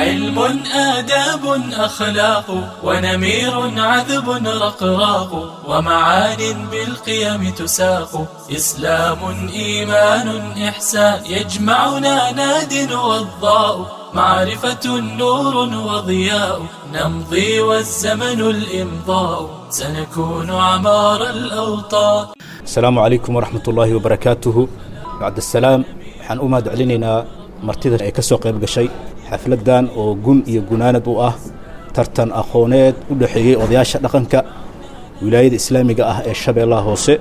علم آداب أخلاق ونمير عذب رقراق ومعان بالقيم تساق إسلام إيمان إحسان يجمعنا ناد وضاء معرفة نور وضياء نمضي والزمن الإمضاء سنكون عمار الأوطان asalaamu calaykum waraxmat ullaahi wabarakaatuhu bacdasalaam waxaan u mahad celinaynaa martida ay ka soo qayb gashay xafladdan oo gun iyo gunaanad u ah tartan aqooneed u dhexeeyey odayaasha dhaqanka wilaayada islaamiga ah ee shabeellaha hoose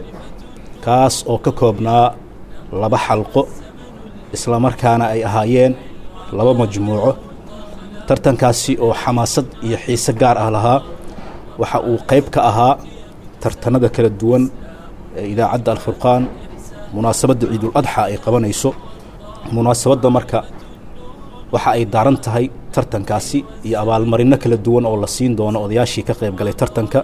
kaas oo ka koobnaa laba xalqo islamarkaana ay ahaayeen laba majmuuco tartankaasi oo xamaasad iyo xiise gaar ah lahaa waxa uu qayb ka ahaa tartanada kala duwan ee idaacadda alfurqaan munaasabadda ciidul adxa ay qabanayso munaasabadda marka waxa ay daaran tahay tartankaasi iyo abaalmarinno kala duwan oo la siin doono odayaashii ka qayb galay tartanka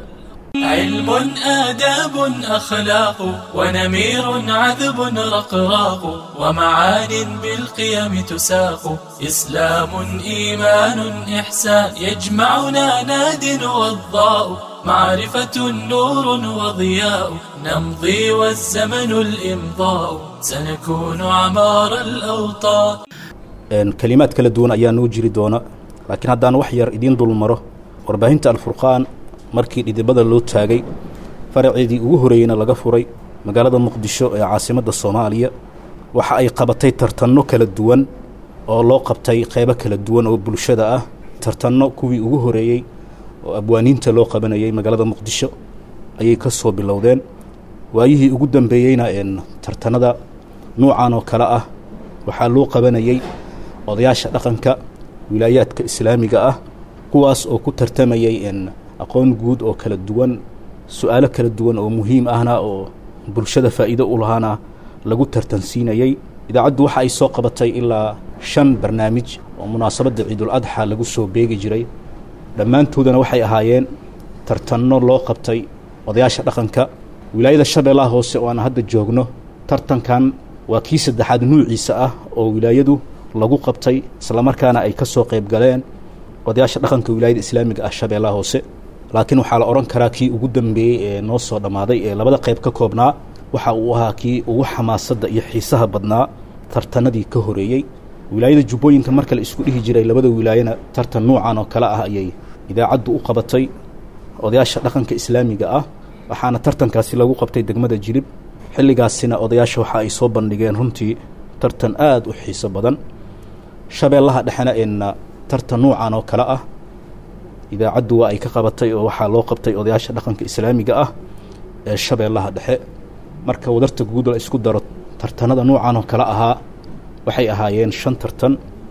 علم آداب أخلاق ونمير عذب رقراق ومعان بالقيم تساق إسلام إيمان إحسان يجمعنا ناد وضاء معرفة نور وضياء نمضي والزمن الإمضاء سنكون عمار الأوطان kelimaad kala duwan ayaa noo jiri doona laakiin haddaan wax yar idiin dulmaro warbaahinta alfurqaan markii dhidibada loo taagay faraceedii ugu horreeyeyna laga furay magaalada muqdisho ee caasimadda soomaaliya waxa ay qabatay tartanno kala duwan oo loo qabtay qaybo kala duwan oo bulshada ah tartanno kuwii ugu horreeyey oo abwaaniinta loo qabanayay magaalada muqdisho ayay ka soo bilowdeen waayihii ugu dambeeyeyna een tartannada nuucan oo kale ah waxaa loo qabanayey odayaasha dhaqanka wilaayaadka islaamiga ah kuwaas oo ku tartamayay een aqoon guud oo kala duwan su-aalo kala duwan oo muhiim ahna oo bulshada faa'iido u lahaana lagu tartansiinayey idaacaddu waxa ay soo qabatay ilaa shan barnaamij oo munaasabadda ciidul adxa lagu soo beegi jiray dhammaantoodana waxay ahaayeen tartanno loo qabtay odayaasha dhaqanka wilaayada shabeellaha hoose oo aan hadda joogno tartankan waa kii saddexaad nuuciisa ah oo wilaayadu lagu qabtay islamarkaana ay ka soo qayb galeen odayaasha dhaqanka wilaayada islaamiga ah shabeellaha hoose laakiin waxaa la odhan karaa kii ugu dambeeyey ee noo soo dhammaaday ee labada qayb ka koobnaa waxa uu ahaa kii ugu xamaasadda iyo xiisaha badnaa tartanadii ka horeeyey wilaayada jubbooyinka marka la isku dhihi jiray labada wilaayana tartan nuucan oo kale ah ayay idaacaddu u qabatay odayaasha dhaqanka islaamiga ah waxaana tartankaasi lagu qabtay degmada jilib xilligaasina odayaasha waxa ay soo bandhigeen runtii tartan aada u xiiso badan shabeellaha dhexena eenna tartan nuucan oo kale ah idaacaddu waa ay ka qabatay oo waxaa loo qabtay odayaasha dhaqanka islaamiga ah ee shabeellaha dhexe marka wadarta guud la isku daro tartanada nuucan oo kale ahaa waxay ahaayeen shan tartan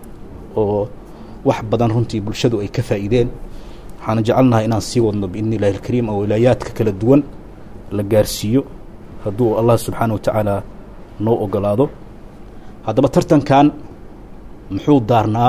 oo wax badan runtii bulshadu ay ka faa'iideen waxaana jecelnahay inaan sii wadno biidni illahi alkariim oo wilaayaadka kala duwan la gaarsiiyo hadduu allah subxaana wa tacaala noo ogolaado haddaba tartankan muxuu daarnaa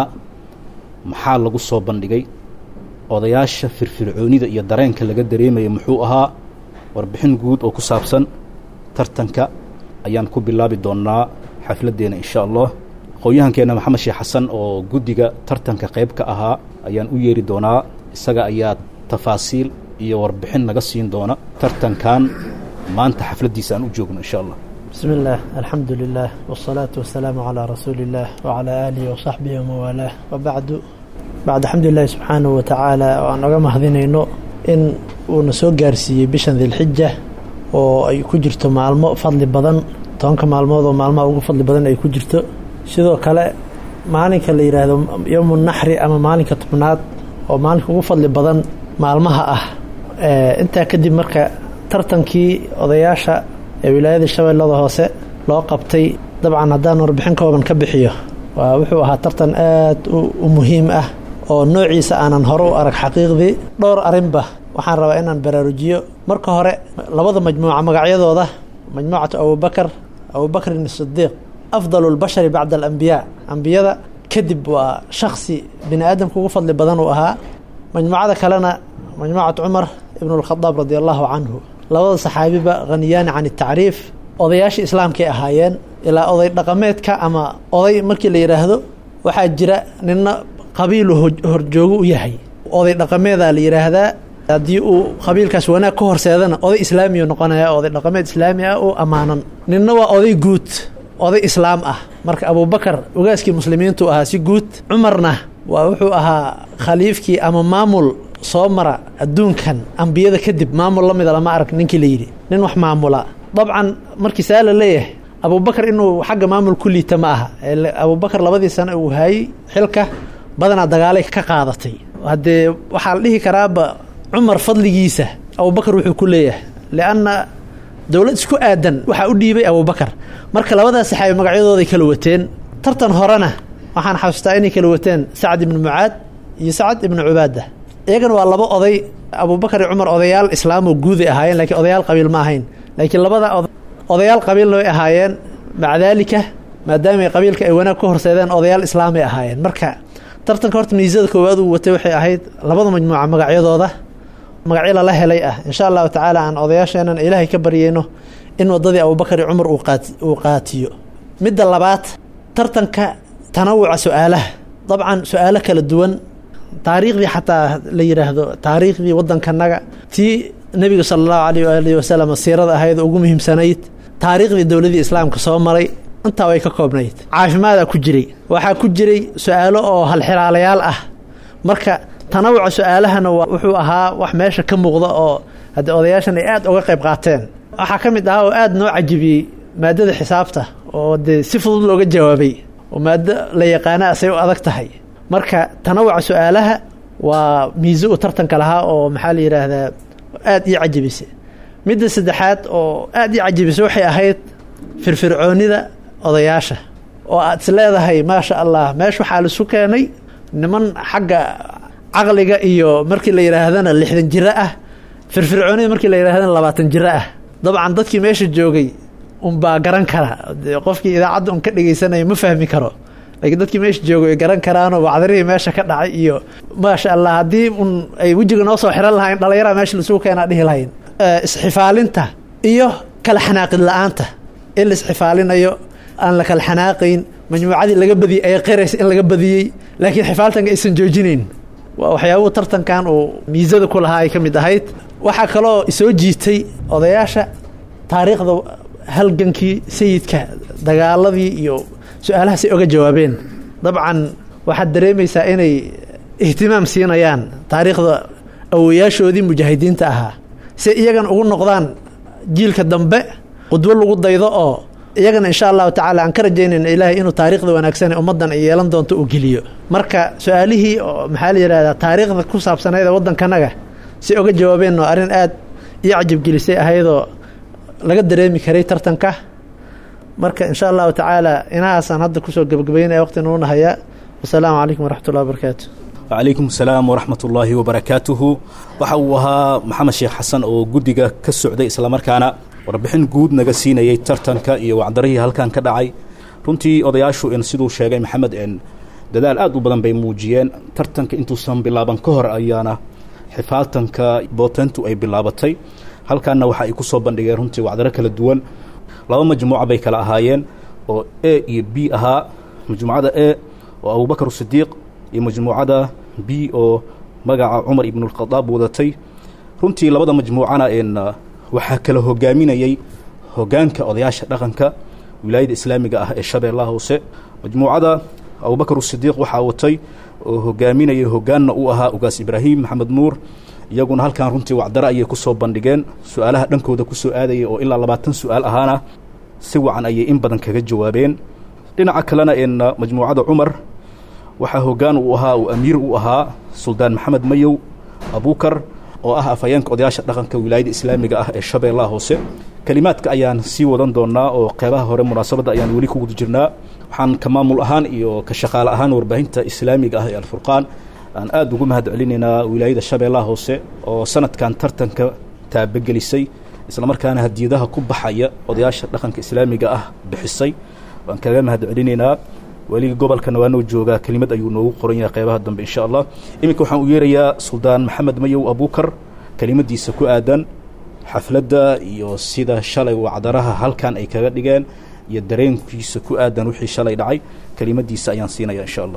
maxaa lagu soo bandhigay odayaasha firfircoonida iyo dareenka laga dareemaya muxuu ahaa warbixin guud oo ku saabsan tartanka ayaan ku bilaabi doonnaa xafladdeena insha allah aqoon-yahankeenna maxamed sheekh xasan oo guddiga tartanka qayb ka ahaa ayaan u yeeri doonaa isaga ayaa tafaasiil iyo warbixin naga siin doona tartankan maanta xafladdiisa aan u joogno insha allah بسم الله الحمد لله والصلاة والسلام على رسول الله وعلى آله وصحبه وموالاه وبعد بعد الحمد لله سبحانه وتعالى وأن أقام هذينينو إن ونسو قارسي بشن ذي الحجة وأي كجرتو معلمو فضل بدن tobanka maalmood oo maalmaha ugu fadli badan ay ku jirto sidoo kale maalinka la yidhaahdo yowmu naxri ama maalinka tobnaad oo maalinka ugu fadli badan maalmaha ah intaa kadib marka tartankii odayaasha ee wilaayada shabeellada hoose loo qabtay dabcan haddaan warbixin kooban ka bixiyo waa wuxuu ahaa tartan aad u muhiim ah oo noociisa aanan hore u arag xaqiiqdii dhowr arrinba waxaan rabaa inaan baraarujiyo marka hore labada majmuuca magacyadooda majmuucatu abubakar abubakrin sidiiq afdal lbashari bacda alambiyaa ambiyada kadib waa shaksi bini aadamka ugu fadli badan uu ahaa majmuucada kalena majmuucat cumar ibn اlkhadaab radi allahu canhu labada saxaabiba haniyaani can اtacriif odayaasha islaamkay ahaayeen ilaa oday dhaqameedka ama oday markii la yidhaahdo waxaa jira nina qabiilu horjoogo u yahay oday dhaqameedaa la yidhaahdaa haddii uu qabiilkaas wanaag ka horseedana oday islaamiyu noqonaya oday dhaqameed islaami ah oo ammaanan ninna waa oday guud oday islaam ah marka abubakar ogaaskii muslimiintu ahaa si guud cumarna waa wuxuu ahaa khaliifkii ama maamul soo mara adduunkan ambiyada kadib maamul la mida lama arag ninkii la yidhi nin wax maamula dabcan markii saa la leeyahay abubakar inuu xagga maamul ku liita ma aha abubakar labadii sano uu haayey xilka badanaa dagaalay ka qaadatay haddee waxaa la dhihi karaaba cumar fadligiisa abubakar wuxuu ku leeyahay lianna dowlad isku aadan waxaa u dhiibay abubakar marka labadaas saxaabi magacyadooday kala wateen tartan horena waxaan xasuustaa inay kala wateen sacd ibnu mucaad iyo sacad ibnu cubaada iyagana waa laba oday abubakar iyo cumar odayaal islaamoo guuday ahaayeen lakiin odayaal qabiil ma ahayn laakiin labada odayaal qabiilna way ahaayeen maca daalika maadaamay qabiilka ay wanaag ka horseedeen odayaal islaamay ahaayeen marka tartanka horta miisada koowaad uu watay waxay ahayd labada majmuuca magacyadooda magacyo lala helay ah insha allahu tacaala aan odayaasheenan ilaahay ka baryeyno in wadadii abubakar iyo cumar uu qaatiyo midda labaad tartanka tanawuca su-aalaha dabcan su-aalo kala duwan taariikhdii xataa la yidhaahdo taariikhdii waddankanaga tii nebiga sala allahu alayh waalihi wasalam siirada ahayd ugu muhiimsanayd taariikhdii dowladii islaamka soo maray intaa way ka koobnayd caafimaadaa ku jiray waxaa ku jiray su-aalo oo halxiraalayaal ah marka tanawuca su-aalahana wuxuu ahaa wax meesha ka muuqda oo haddii odayaashan ay aad uga qayb qaateen waxaa ka mid ahaa oo aad noo cajibiyey maadada xisaabta oo dee si fudud looga jawaabay oo maado la yaqaana asay u adag tahay marka tanawuca su-aalaha waa miise u tartanka lahaa oo maxaa la yidhaahdaa aad ii cajibisay midda saddexaad oo aad ii cajibisay waxay ahayd firfircoonida odayaasha oo aad is leedahay maasha allah meesha waxaa laisu keenay niman xagga caqliga iyo markii la yidhaahdana lixdan jiro ah firfircoonida markii la yidhahdana labaatan jiro ah dabcan dadkii meesha joogay unbaa garan kara qofkii idaacadda un ka dhegeysanaya ma fahmi karo laakiin dadkii meesha joogay ay garan karaanoo wacdarihii meesha ka dhacay iyo maasha allah haddii un ay wejiga noo soo xiran lahayn dhallinyaraha meesha lasugu keenaa dhihi lahayn isxifaalinta iyo kala xanaaqid la-aanta in la isxifaalinayo aan la kala xanaaqayn majmuucadii laga badiyey ay qiraysa in laga badiyey laakiin xifaaltanka aysan joojinayn waa waxyaabuhu tartankan uu miisada ku lahaa ay ka mid ahayd waxaa kaloo isoo jiitay odayaasha taariikhda halgankii sayidka dagaaladii iyo su-aalahaasay oga jawaabeen dabcan waxaad dareemaysaa inay ihtimaam siinayaan taariikhda awoyaashoodii mujaahidiinta ahaa si iyagana ugu noqdaan jiilka dambe qudwo lagu daydo oo iyagana insha allahu tacaala aan ka rajaynayna ilaahay inuu taariikhda wanaagsanee ummaddan ay yeelan doonto uu geliyo marka su-aalihii oo maxaa la yidhahdaa taariikhda ku saabsanayd ee waddankanaga si oga jawaabeen oo arrin aad iyo cajabgelisay ahaydoo laga dareemi karay tartanka marka insha allahu tacaala inahaasaan hadda kusoo gebagabeynaya waqti nuuna hayaa wasalaamu calaykum waraxmat ullahi wabarakaatu wacalaykum asalaam waraxmat ullaahi wabarakaatuhu waxa uu ahaa maxamed sheekh xasan oo guddiga ka socday islamarkaana warbixin guud naga siinayay tartanka iyo wacdarihii halkan ka dhacay runtii odayaashu in siduu sheegay maxamed en dadaal aad u badan bay muujiyeen tartanka intuusan bilaaban ka hor ayaana xifaaltanka bootentu ay bilaabatay halkaanna waxa ay ku soo bandhigeen runtii wacdaro kala duwan laba majmuuca bay kala ahaayeen oo a iyo b ahaa majmuucada a oo abubakar sidiiq iyo majmuucada b oo magaca cumar ibnulkhadaab wadatay runtii labada majmuucana en waxaa kala hogaaminayey hogaanka odayaasha dhaqanka wilaayada islaamiga ah ee shabeellaha hoose majmuucada abubakar sidiiq waxaa watay oo hogaaminayay hogaanna u ahaa ugaas ibraahim maxamed nuur iyaguna halkan runtii wacdaro ayay ku soo bandhigeen su-aalaha dhankooda ku soo aadayay oo ilaa labaatan su-aal ahaana si wacan ayay in badan kaga jawaabeen dhinaca kalena en majmuucada cumar waxaa hogaan uu ahaa uu amiir u ahaa suldaan maxamed mayow abuukar oo ah afhayeenka odayaasha dhaqanka wilaayada islaamiga ah ee shabeellaha hoose kelimaadka ayaan sii wadan doonaa oo qeybaha hore munaasabadda ayaan weli ku guda jirnaa waxaan ka maamul ahaan iyo ka shaqaale ahaan warbaahinta islaamiga ah ee alfurqaan aan aada ugu mahad celinaynaa wilaayada shabeellaha hoose oo sanadkan tartanka taabagelisay islamarkaana hadiyadaha ku baxaya odayaasha dhaqanka islaamiga ah bixisay waan kaga mahad celinaynaa weliga gobolkana waa noo joogaa kelimad ayuu noogu qoran yahay qeybaha dambe insha allah iminka waxaan u yeerayaa suldaan maxamed mayow abuukar kelimadiisa ku aadan xafladda iyo sida shalay wacdaraha halkan ay kaga dhigeen iyo dareenkiisa ku aadan wixii shalay dhacay kelimadiisa ayaan siinaya insha allah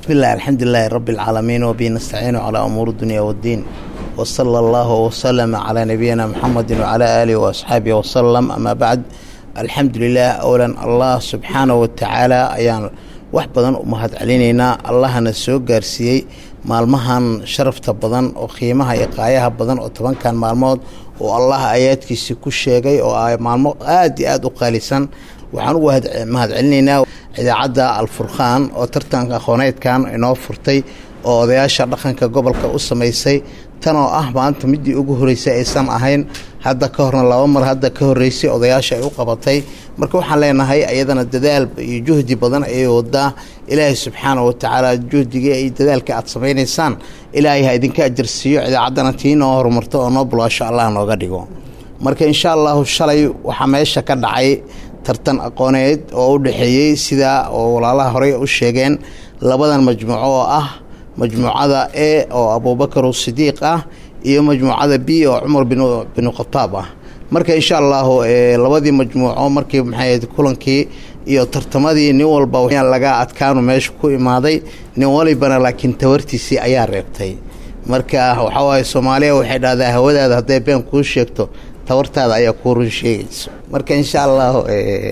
بسم الله الحمد لله رب العالمين وبه نستعين على أمور الدنيا والدين وصلى الله وسلم على نبينا محمد وعلى آله وأصحابه وسلم أما بعد الحمد لله أولا الله سبحانه وتعالى أيان wax badan u mahad celinaynaa allahana soo gaarsiiyey maalmahan sharafta badan oo qiimaha iyo qaayaha badan oo tobankan maalmood oo allah aayaadkiisi ku sheegay oo ah maalmo aada iyo aada u qaalisan waxaan ugu mahad celinaynaa idaacadda alfurqaan oo tartanka aqooneedkan inoo furtay oo odayaasha dhaqanka gobolka u samaysay tanoo ah maanta midii ugu horeysay aysan ahayn hadda ka horna laba mar hadda ka horeysay odayaasha ay u qabatay marka waxaan leenahay ayadana dadaal iyo juhdi badan ayay wadaa ilaahay subxaana wa tacaala juhdigii ay dadaalka aad samaynaysaan ilaahay ha idinka ajarsiiyo idaacaddana tii noo horumarto oo noo bulaasho allah nooga dhigo marka insha allahu shalay waxaa meesha ka dhacay tartan aqooneed oo u dhexeeyey sidaa oo walaalaha horey u sheegeen labadan majmuuco oo ah majmuucada e oo abuubakar sidiiq ah iyo majmuucada b oo cumar binu khataab ah marka insha allahu labadii majmuuco markii maxay kulankii iyo tartamadii nin walba laga adkaanu meesha ku imaaday nin walibana laakiin tawartiisii ayaa reebtay marka waxawaaye soomaaliya waxay dhahdaa hawadaada hadday been kuu sheegto tawartaada ayaa kuu run sheegayso marka insha allahu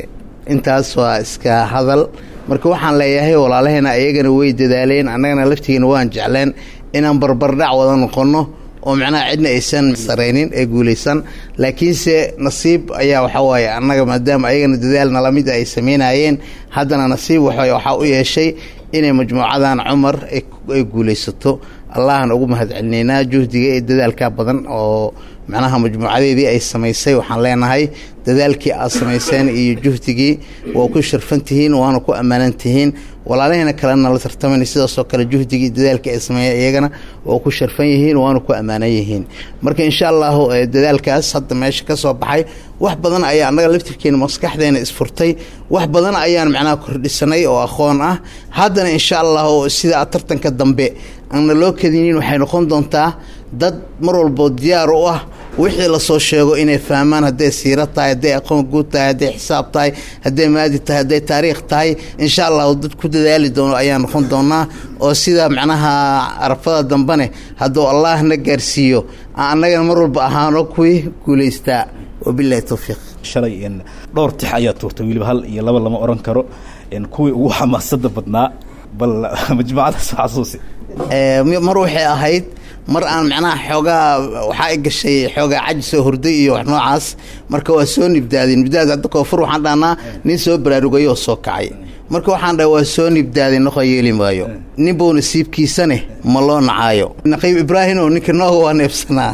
intaas waa iska hadal marka waxaan leeyahay walaalaheena ayagana way dadaaleen annagana laftigeena waan jecleen inaan barbardhac wada noqonno oo macnaha cidna aysan saraynin ee guulaysan laakiinse nasiib ayaa waxawaaye annaga maadaama ayagana dadaal nalamid ay samaynayeen haddana nasiib waxaa u yeeshay inay majmuucadan cumar ay guulaysato allahan ugu mahad celinaynaa juhdiga ee dadaalka badan oo macnaha majmuucadeedii ay samaysay waxaan leenahay dadaalkii aad samayseen iyo juhdigii waa ku sharfan tihiin waana ku ammaanan tihiin walaalaheena kalena la tartamayna sidaasoo kale juhdigii dadaalkii ay sameeyeen iyagana waa ku sharfan yihiin waana ku ammaanan yihiin marka insha allahu dadaalkaas hadda meesha ka soo baxay wax badan ayaa annaga laftirkeena maskaxdeena isfurtay wax badan ayaan macnaha kordhisanay oo aqoon ah haddana insha allahu sida tartanka dambe aana loo kadinin waxay noqon doontaa dad mar walbo diyaar u ah wixii lasoo sheego inay fahmaan hadday siiro tahay hadday aqoon guud tahay hadday xisaab tahay hadday maadi tahay hadday taariikh tahay insha allahu dad ku dadaali doono ayaa noqon doonaa oo sida macnaha arafada dambene hadduu allah na gaarsiiyo annagana mar walba ahaano kuwii guulaystaa wabilahi towfiiq shalay dhowr tix ayaa tuurtay weliba hal iyo laba lama oran karo kuwii ugu xamaasada badnaa bal majmuucadaas xasuusi mar waxay ahayd mar aan macnaha xoogaa waxaa i gashay xoogaa cajisoo hurday iyo wax noocaas marka waa soo nibdaadeen nibdaad hadda koonfur waxaan dhahnaa nin soo baraarugay oo soo kacay marka waxaan dhaha waa soo nibdaadeen noqo yeeli maayo ninbuu nasiibkiisane ma loo nacaayo naqiib ibraahim oo ninka nooga waa neebsanaa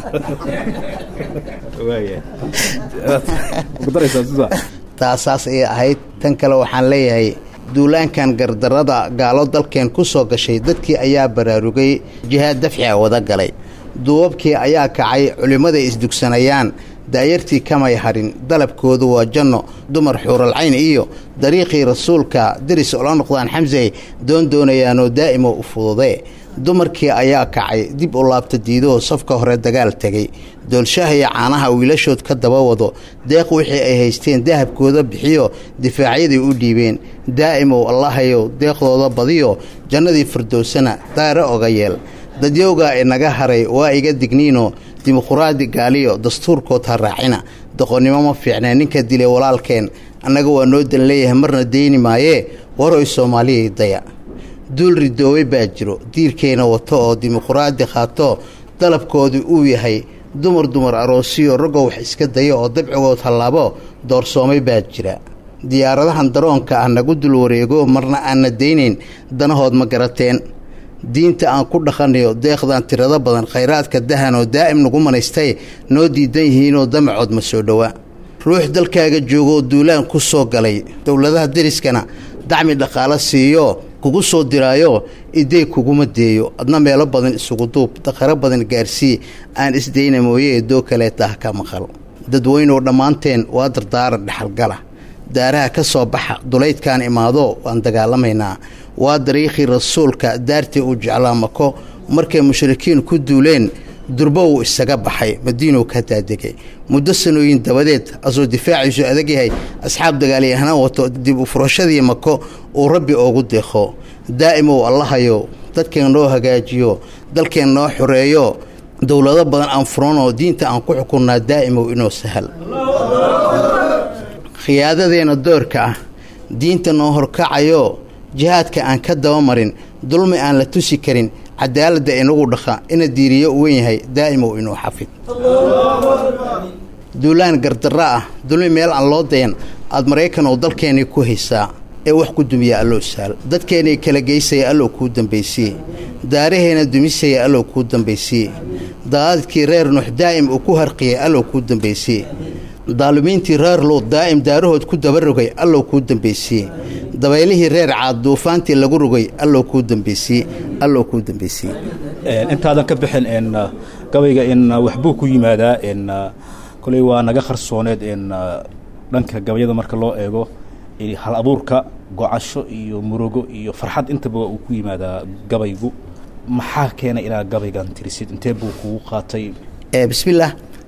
taasaas ayay ahayd tan kale waxaan leeyahay duulaankan gardarada gaalo dalkeen ku soo gashay dadkii ayaa baraarugay jihaad dafciga wada galay duubabkii ayaa kacay culimmaday isdugsanayaan daayartii kamay harin dalabkoodu waa janno dumar xuuralcayn iyo dariiqii rasuulka deris ola noqdaan xamsey doon doonayaanoo daa'imo u fududee dumarkii ayaa kacay dib u laabta diidoo safka hore dagaal tegay doolshaha iyo caanaha wiilashood ka daba wado deeq wixii ay haysteen dahabkooda bixiyo difaacyadii u dhiibeen daa'imow allahayow deeqdooda badiyo jannadii firdowsana daare oga yeel dadyowgaa inaga haray waa iga digniino dimuquraadi gaaliyo dastuurkood ha raacina doqonnimo ma fiicnee ninka dilay walaalkeen annaga waa noo dan leeyahay marna deyni maayee waroy soomaaliyay daya duul ridoobay baa jiro diirkeyna wato oo dimuquraadi qaato dalabkoodu uu yahay dumar dumar aroosiyo raggow wax iska daya oo dabcigood hallaabo doorsoomay baa jira diyaaradahan daroonka ah nagu dul wareego marna aanna daynayn danahood ma garateen diinta aan ku dhaqanayo deeqdan tirado badan khayraadka dahan oo daa'im nagu manaystay noo diidan yihiinoo damacood ma soo dhowaa ruux dalkaaga joogooo duulaan ku soo galay dowladaha deriskana dacmi dhaqaalo siiyo kugu soo diraayo idey kuguma deeyo adna meelo badan isugu duub daqaro badan gaarsii aan isdayna mooye eedoo kaleeta ha ka maqal dadweynuw dhammaanteen waa dardaaran dhexalgala daaraha ka soo baxa dulaydkaan imaado waan dagaalamaynaa waa dariikhii rasuulka daartii uu jeclaa mako markay mushrikiin ku duuleen durbo wuu isaga baxay madiinow ka daadegay muddo sanooyin dabadeed asuu difaaciisu adag yahay asxaab dagaalyahanaan wato dib u furashadii mako uu rabbi oogu deeqo daa'imow allahayow dadkeen noo hagaajiyo dalkeen noo xoreeyo dowlado badan aan furanoo diinta aan ku xukunnaa daa'imow inoo sahal khiyaadadeenna doorka ah diinta noo horkacayo jihaadka aan ka dabamarin dulmi aan la tusi karin cadaaladda inagu dhaqa ina diiriyo u wen yahay daa'imow inuu xafid duulaan gardarra ah dulmi meel aan loo dayan aad maraykanoo dalkeennii ku haysaa ee wax ku dumiya alloo saal dadkeennii kala geysaya allow kuu dambaysiye daaraheenna dumisaya allow kuu dambaysiye daadadkii reer nuux daa'im uu ku harqiyay allow kuu dambaysiye daalimiintii reer luud daa'im daarahood ku dabarogay allow kuu dambaysiye dabaylihii reer caad duufaantii lagu rogay allow kuu dambaysiye allow kuu dambaysiye intaadan ka bixin n gabayga in waxbuu ku yimaadaa n koley waa naga qarsooneed n dhanka gabayada marka loo eego hal abuurka gocasho iyo murugo iyo farxad intaba uu ku yimaadaa gabaygu maxaa keenay inaad gabaygan tirisid intee buu kugu qaatay bismillaah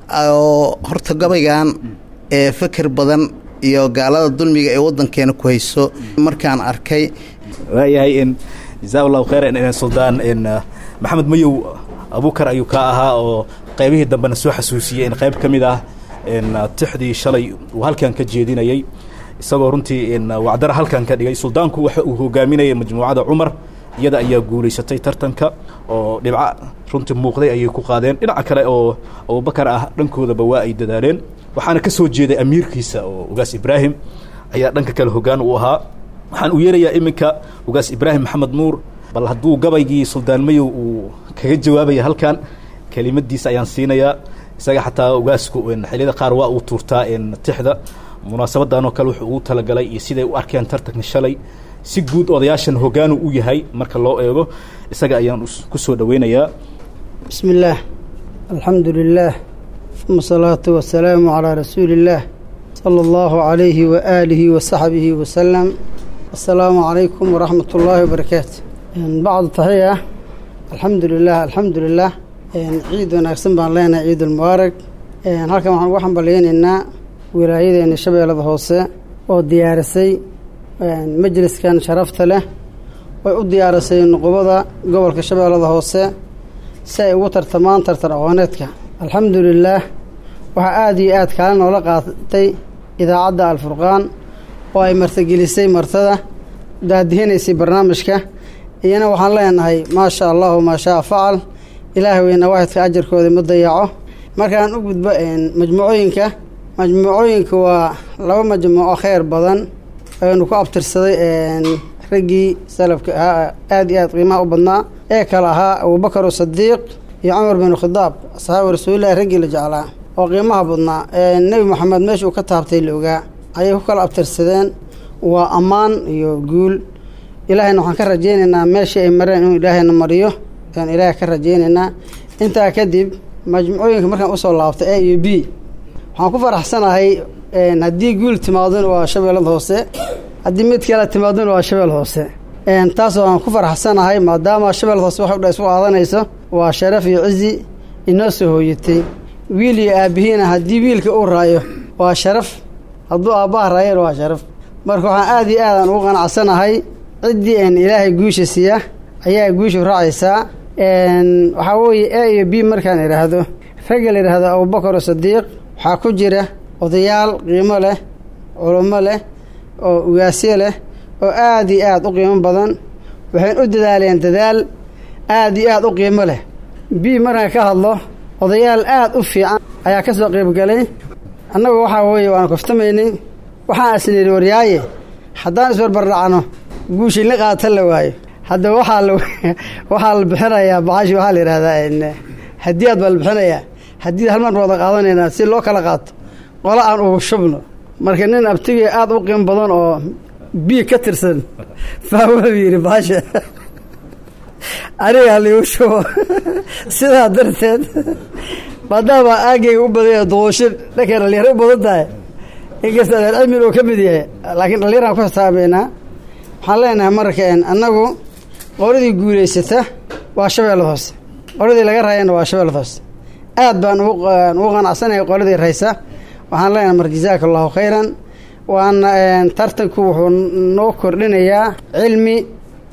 horta gabaygan ee feker badan iyo gaalada dulmiga ee waddankeena ku hayso markaan arkay waayahay n jazaa allahu khayran suldaan n maxamed mayow abuukar ayuu ka ahaa oo qaybihii dambena soo xasuusiyey in qayb ka mid ah n tixdii shalay uu halkan ka jeedinayey isagoo runtii wacdara halkan ka dhigay suldaanku waxa uu hogaaminayay majmuucada cumar iyada ayaa guulaysatay tartanka oo dhibco runtii muuqday ayay ku qaadeen dhinaca kale oo abubakar ah dhankoodaba waa ay dadaaleen waxaana ka soo jeeday amiirkiisa oo ugaas ibraahim ayaa dhanka kale hoggaan u ahaa waxaan u yeerayaa iminka ugaas ibraahim maxamed nuur bal hadduu gabaygii suldaan mayow uu kaga jawaabaya halkan kelimadiisa ayaan siinayaa isaga xataa ugaasku xiliyada qaar waa uu tuurtaa tixda munaasabadan oo kale wuxuu ugu talagalay iyo siday u arkeen tartanka shalay si guud odayaashan hoggaanu u yahay marka loo eego isaga ayaan ku soo dhoweynayaa bismi illaah alxamdu lilaah uma asalaatu wasalaamu calaa rasuuli illaah sala allahu calayhi wa aalihi wa saxbihi wasalam assalaamu calaykum waraxmat ullaahi wabarakaatu bacdu taxiya alxamdu lilah alxamdu lilah ciid wanaagsan baan leenahay ciid ulmubaarak halkan waxaan ugu xambalyeynaynaa wilaayadeena shabeellada hoose oo diyaarisay majliskan sharafta leh way u diyaarisay nuqubada gobolka shabeellada hoose si ay ugu tartamaan tartan aqooneedka alxamdu lilaah waxaa aada iyo aad kaala noola qaatay idaacadda alfurqaan oo ay martagelisay martada daadihinaysay barnaamijka iyana waxaan leenahay maa sha allahu maa shaa facal ilaahay weyna waaxidka ajarkooda ma dayaco markaan u gudbo majmuucooyinka majmuucooyinka waa laba majmuuco kheyr badan aynu ku abtirsaday raggii salafka ahaa aada iyo aad qiimaha u badnaa ee kale ahaa abubakar sadiiq iyo cumar bin khidaab asxaabi rasuulillahi raggii la jeclaa oo qiimaha badnaa nebi moxamed meesha uu ka taabtay la ogaa ayay ku kala abtirsadeen waa ammaan iyo guul ilaahayna waxaan ka rajaynaynaa meeshii ay mareen inuu ilaahayna mariyo ayaan ilaahay ka rajaynaynaa intaa kadib majmuucooyinka markaan usoo laabtay a iyo b waxaan ku faraxsanahay haddii guul timaadona waa shabeellada hoose haddii mid kale timaadona waa shabeellada hoose taas waan ku faraxsanahay maadaama shabeellada hoose waxay dha isku qaadanayso waa sharaf iyo cizi inoo soo hooyatay wiil iyo aabbihiina haddii wiilka uu raayo waa sharaf hadduu aabbaha raayana waa sharaf marka waxaan aada iyo aadaan ugu qanacsanahay ciddii n ilaahay guusha siiya ayaa guushu raacaysaa waxaa weeye a iyo b markaan idhaahdo ragga la yidhaahdo abubakar sadiiq waxaa ku jira odayaal qiimo leh culummo leh oo ugaasyo leh oo aada iyo aada u qiimo badan waxayn u dadaaleen dadaal aada iyo aada u qiimo leh b markaan ka hadlo odayaal aada u fiican ayaa ka soo qeybgalay annagu waxaa weeye waan kaftamaynay waxaan asniri waryaaye haddaan isbarbardhacno guushii la qaata la waayo hadda waxaa la waxaa la bixinayaa bacashi waxaa la yidhahdaa hadiyaad baa la bixinayaa hadiyad hal mar wada qaadanaynaa si loo kala qaato qola aan ugu shubno marka nin abtigii aada u qiimo badan oo biig ka tirsan fahwau yidhi baasha anigaa liigu shubo sidaa darteed maadaama aagayga u badanya duquushin dhankay dhalinyaro u badan tahay inkasta adeer cilmin uu ka mid yahay laakiin dhallinyaraan ku xisaabeynaa waxaan leenahay marka annagu qoladii guulaysata waa shabeellada hoose qoladii laga raayana waa shabeellada hoose aad baan ugu qanacsanahay qoladii raysa waxaan leenahay mar jazaaka allahu khayran waana tartanku wuxuu noo kordhinayaa cilmi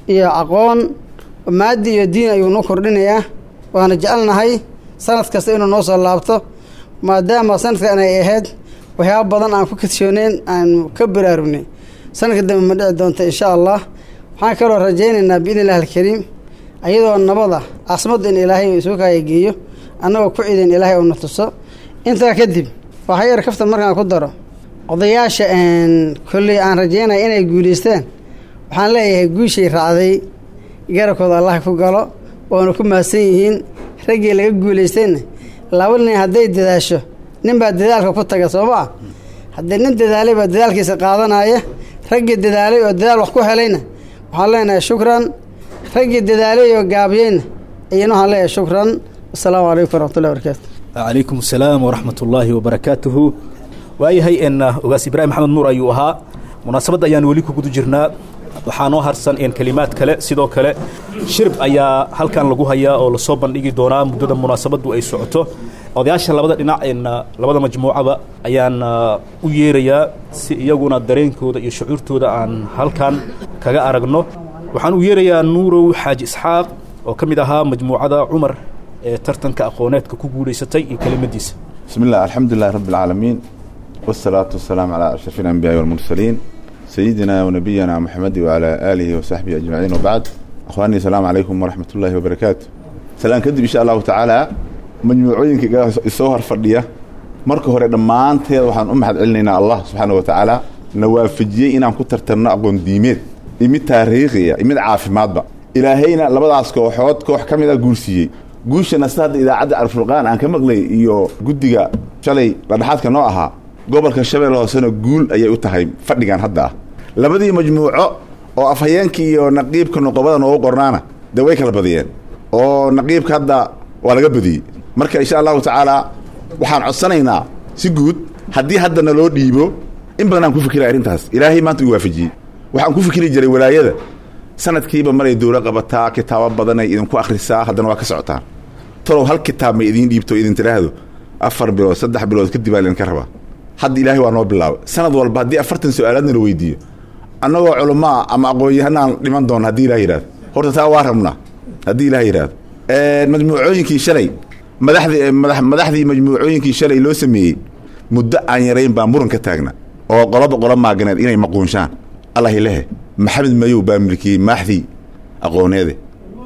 iyo aqoon maadi iyo diin ayuu noo kordhinayaa waana jecelnahay sanad kasta inuu noo soo laabto maadaama sanadkan ay ahayd waxyaaba badan aan ku kadshooneyn aan ka baraarugnay sanadka dambe ma dhici doonta insha allah waxaan kaloo rajaynaynaa biidni illahi alkariim ayadoo nabada caasimadda in ilaahay isugu kaaya geeyo annagoo ku ciidan ilaahay uuna tuso intaa kadib waxaa yar kaftan markaan ku daro odayaasha kolley aan rajaynaya inay guulaystaan waxaan leeyahay guushay raacday garabkooda allah ku galo waana ku mahadsan yihiin raggii laga guulaystayna laba nin hadday dadaasho nin baa dadaalka ku taga soo maa haddii nin dadaalay baa dadaalkiisa qaadanaya raggii dadaalay oo dadaal wax ku helayna waxaan leenahay shukran raggii dadaalay oo gaabiyeyna iyana waxaan leeyahay shukran assalaamu calaykum waraxmatullahi barakaatu calaykum asalaam waraxmat ullaahi wabarakaatuhu waayahay n ogaas ibraahim maxamed nuur ayuu ahaa munaasabadda ayaan weli ku guda jirnaa waxaa noo harsan n kelimaad kale sidoo kale shirb ayaa halkan lagu hayaa oo lasoo bandhigi doonaa muddada munaasabaddu ay socoto odayaasha labada dhinac n labada majmuucaba ayaan u yeerayaa si iyaguna dareenkooda iyo shucuurtooda aan halkan kaga aragno waxaan u yeerayaa nuurow xaaji isxaaq oo ka mid ahaa majmuucada cumar ee tartanka aqooneedka ku guulaysatay iyo kelimadiisa بسم الله الحمد لله رب العالمين والصلاة والسلام على أشرف الأنبياء والمرسلين سيدنا ونبينا محمد وعلى آله وصحبه أجمعين وبعد أخواني السلام عليكم ورحمة الله وبركاته سلام كدب إن شاء الله تعالى مجموعين السوهر فردية marka hore dhammaanteed waxaan u mahad celinaynaa allah subxaana wa tacaala na waafajiyey inaan ku tartarno aqoon diimeed iyo mid taariikhiya iyo mid caafimaadba ilaahayna labadaas kooxood koox ka mid a guursiiyey guushana sida hadda idaacadda alfurqaan aan ka maqlay iyo guddiga shalay dhadhexaadka noo ahaa gobolka shabeelle hoosena guul ayay u tahay fadhigan hadda ah labadii majmuuco oo afhayeenkii iyo naqiibka noqobada noogu qornaana dee way kala badiyeen oo naqiibka hadda waa laga badiyey marka insha allahu tacaala waxaan codsanaynaa si guud haddii hadda naloo dhiibo in badan aan ku fikiray arrintaas ilaahay maanta uu waafajiyey waxaan ku fikiri jiray walaayada sanadkiiba maray dowlo qabataa kitaabo badanay idinku akhrisaa haddana waa ka socotaan talow hal kitaab may idiin dhiibto idin tidhaahdo afar bilood saddex bilood kadib aa idinka rabaa hadda ilaahay waa noo bilaabay sanad walba haddii afartan su-aalaadna la weydiiyo annagoo culamaa ama aqoon-yahanaan dhiman doona haddii ilah yidhahdo horta taa waa rabnaa haddii ilah yidhahdo majmuucooyinkii shalay madaxdii mada madaxdii majmuucooyinkii shalay loo sameeyey muddo aan yarayn baa muran ka taagna oo qoloba qolo maaganeed inay maquunshaan allah lehe maxamed mayow baa milkiyey maaxdii aqooneede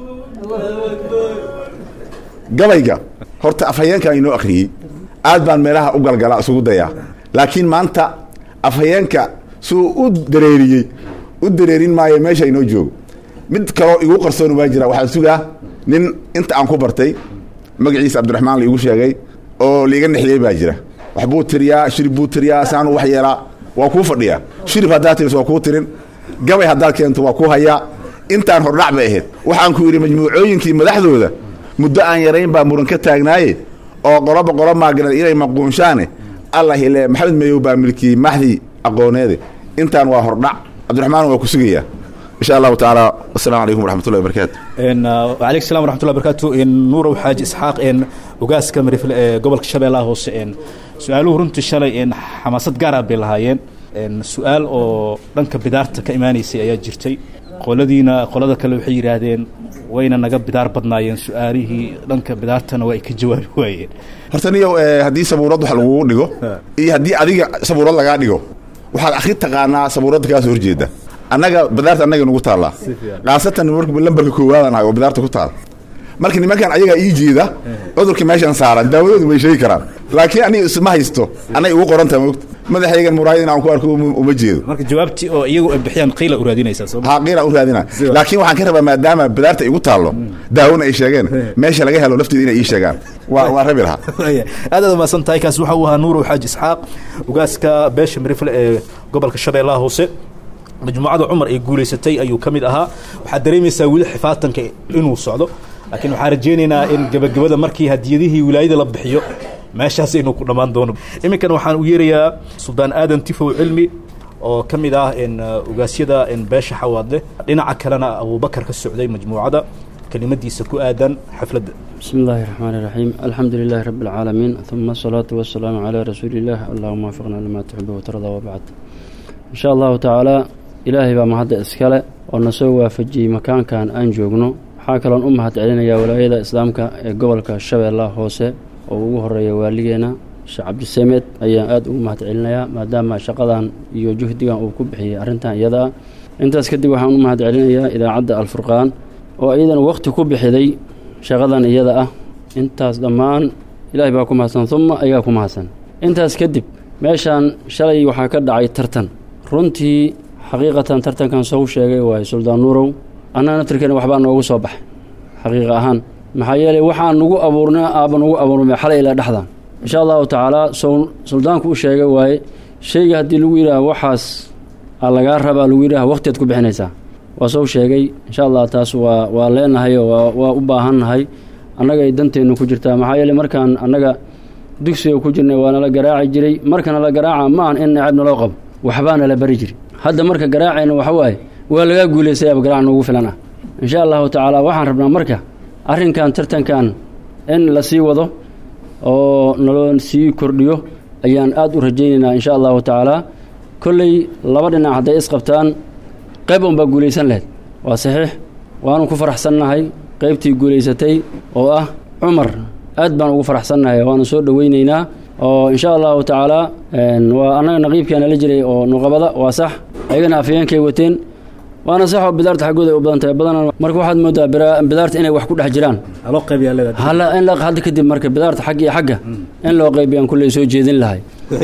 gabayga horta afhayeenkan inoo akhriyey aad baan meelaha u galgalaa isugu dayaa laakiin maanta afhayeenka suu u dareeriyey u dareerin maayo meesha inoo joogo mid kaloo igu qarsoon waa jira waxaan sugaa nin inta aan ku bartay magaciisa cabdiraxmaan la igu sheegay oo liiga nexiyey baa jira waxbuu tiriyaa shirib buu tiriyaa saanu wax yeelaa waa kuu fadhiyaa shirib haddaad tiris waa kuu tirin gabay haddaad keento waa ku hayaa intaan hordhac bay ahayd waxaan ku yidhi majmuucooyinkii madaxdooda muddo aan yarayn baa muran ka taagnaaye oo qoloba qolo maagneed inay maquunshaane allah ile maxamed mayow baa milkiyey maxdii aqooneede intaan waa hordhac cabdiraxmaan waa ku sugayaa insha allahu tacaala wasalaamu calaykum waraxmatullahi wabarakaatu alaykum salam waraxmatullahi barakaatu nuurow xaaji isxaaq ogaaska marifle ee gobolka shabeellaha hoose su-aaluhu runtii shalay xamaasad gaara bay lahaayeen su-aal oo dhanka bidaarta ka imaanaysay ayaa jirtay qoladiina qolada kale waxay yidhaahdeen wayna naga bidaar badnaayeen su-aalihii dhanka bidaartana waa ay ka jawaabi waayeen horta niyow haddii sabuurad wax lagugu dhigo iyo haddii adiga sabuurad lagaa dhigo waxaad akhri taqaanaa sabuuradda kaasoo horjeeda annaga bidaarta annaga nugu taallaa khaasatan lambarka koowaadaan ahay oo bidaarta ku taal marka nimankan ayagaa ii jeeda cudurka meeshan saaran daawadoodu way sheegi karaan laakiin aniga isma haysto anay ugu qorantaha moogta madaxaygan muraayad in aan ku arko uma jeedo marka jawaabtii oo iyagu ay bixiyaan qiila u raadinaysaa soo haa qiila u raadina laakiin waxaan ka rabaa maadaama bidaarta igu taallo daawona ay sheegeen meesha laga helo lafteeda inay ii sheegaan waa waa rabi lahaa aad aad umahadsan tahay kaas waxa uu ahaa nuurow xaaji isxaaq ogaaska beesha marifle ee gobolka shabeellaha hoose majmuucada cumar ay guulaysatay ayuu ka mid ahaa waxaad dareemaysaa weli xifaatanka inuu socdo laakiin waxaan rajaynaynaa in gebagabada markii hadiyadihii wilaayada la bixiyo meeshaas inuu ku dhammaan doono iminkan waxaan u yeerayaa suldaan aadan tifow cilmi oo ka mid ah ogaasyada beesha xawaadle dhinaca kalena abubakar ka socday majmuucada kelimadiisa ku aadan xafladda بسم الله الرحمن الرحيم الحمد لله رب العالمين ثم الصلاة والسلام على رسول الله اللهم وفقنا لما تحب وترضى وبعد إن شاء الله تعالى إلهي بقى مهد إسكالة oo na soo waafajiyey makaankan aan joogno waxaa kaloon u mahad celinayaa walaayada islaamka ee gobolka shabeellaha hoose oo ugu horeeya waaligeena sheekh cabdisamed ayaan aada ugu mahad celinayaa maadaama shaqadan iyo juhdigan uu ku bixiyey arrintan iyada ah intaas kadib waxaan u mahad celinayaa idaacadda alfurqaan oo iyadana waqti ku bixiday shaqadan iyada ah intaas dhammaan ilaahay baa ku mahadsan uma ayaa ku mahadsan intaas kadib meeshaan shalay waxaa ka dhacay tartan runtii xaqiiqatan tartankan soo sheegay waaye suldaan nuurow annaa naftirkeena waxbaa noogu soo baxay xaqiiqa ahaan maxaa yeelay waxaan nugu abuurnay aaba nugu abuurmay xalay ilaa dhexdan insha allahu tacaalaa soo suldaanku u sheegay waaye shayga haddii lagu yidhaaha waxaas aa lagaa rabaa lagu yidhaha waqtiaad ku bixinaysaa waa soo sheegay insha allah taas waa waa leenahay oo waa waa u baahannahay annaga ay danteennu ku jirtaa maxaa yeeley markaan annaga dugsiga ku jirnay waa nala garaaci jiray markana la garaaca ma ahan in necab naloo qabo waxbaa nala bari jiri hadda marka garaacayna waxa waaye waa lagaa guulaysayaaba garaac noogu filan ah insha allahu tacaala waxaan rabnaa marka arrinkan tartankan in la sii wado oo naloo sii kordhiyo ayaan aada u rajaynaynaa insha allahu tacaala kolley laba dhinac hadday isqabtaan qayb unbaa guulaysan lahayd waa saxiix waanu ku faraxsannahay qaybtii guulaysatay oo ah cumar aad baan ugu faraxsannahay waanu soo dhoweyneynaa oo insha allahu tacaala waa annaga naqiibkeena la jiray oo nuqabada waa sax ayagana afayeenkay wateen waana sax oo bidaarta xaggooda ay u badan tahay badanaa marka waxaad moodaa bidaarta inay wax ku dhex jiraan haloo qaybiyaa leedahay hala in la hadda kadib marka bidaarta xagga iyo xagga in loo qaybiyaan kulley soo jeedin lahay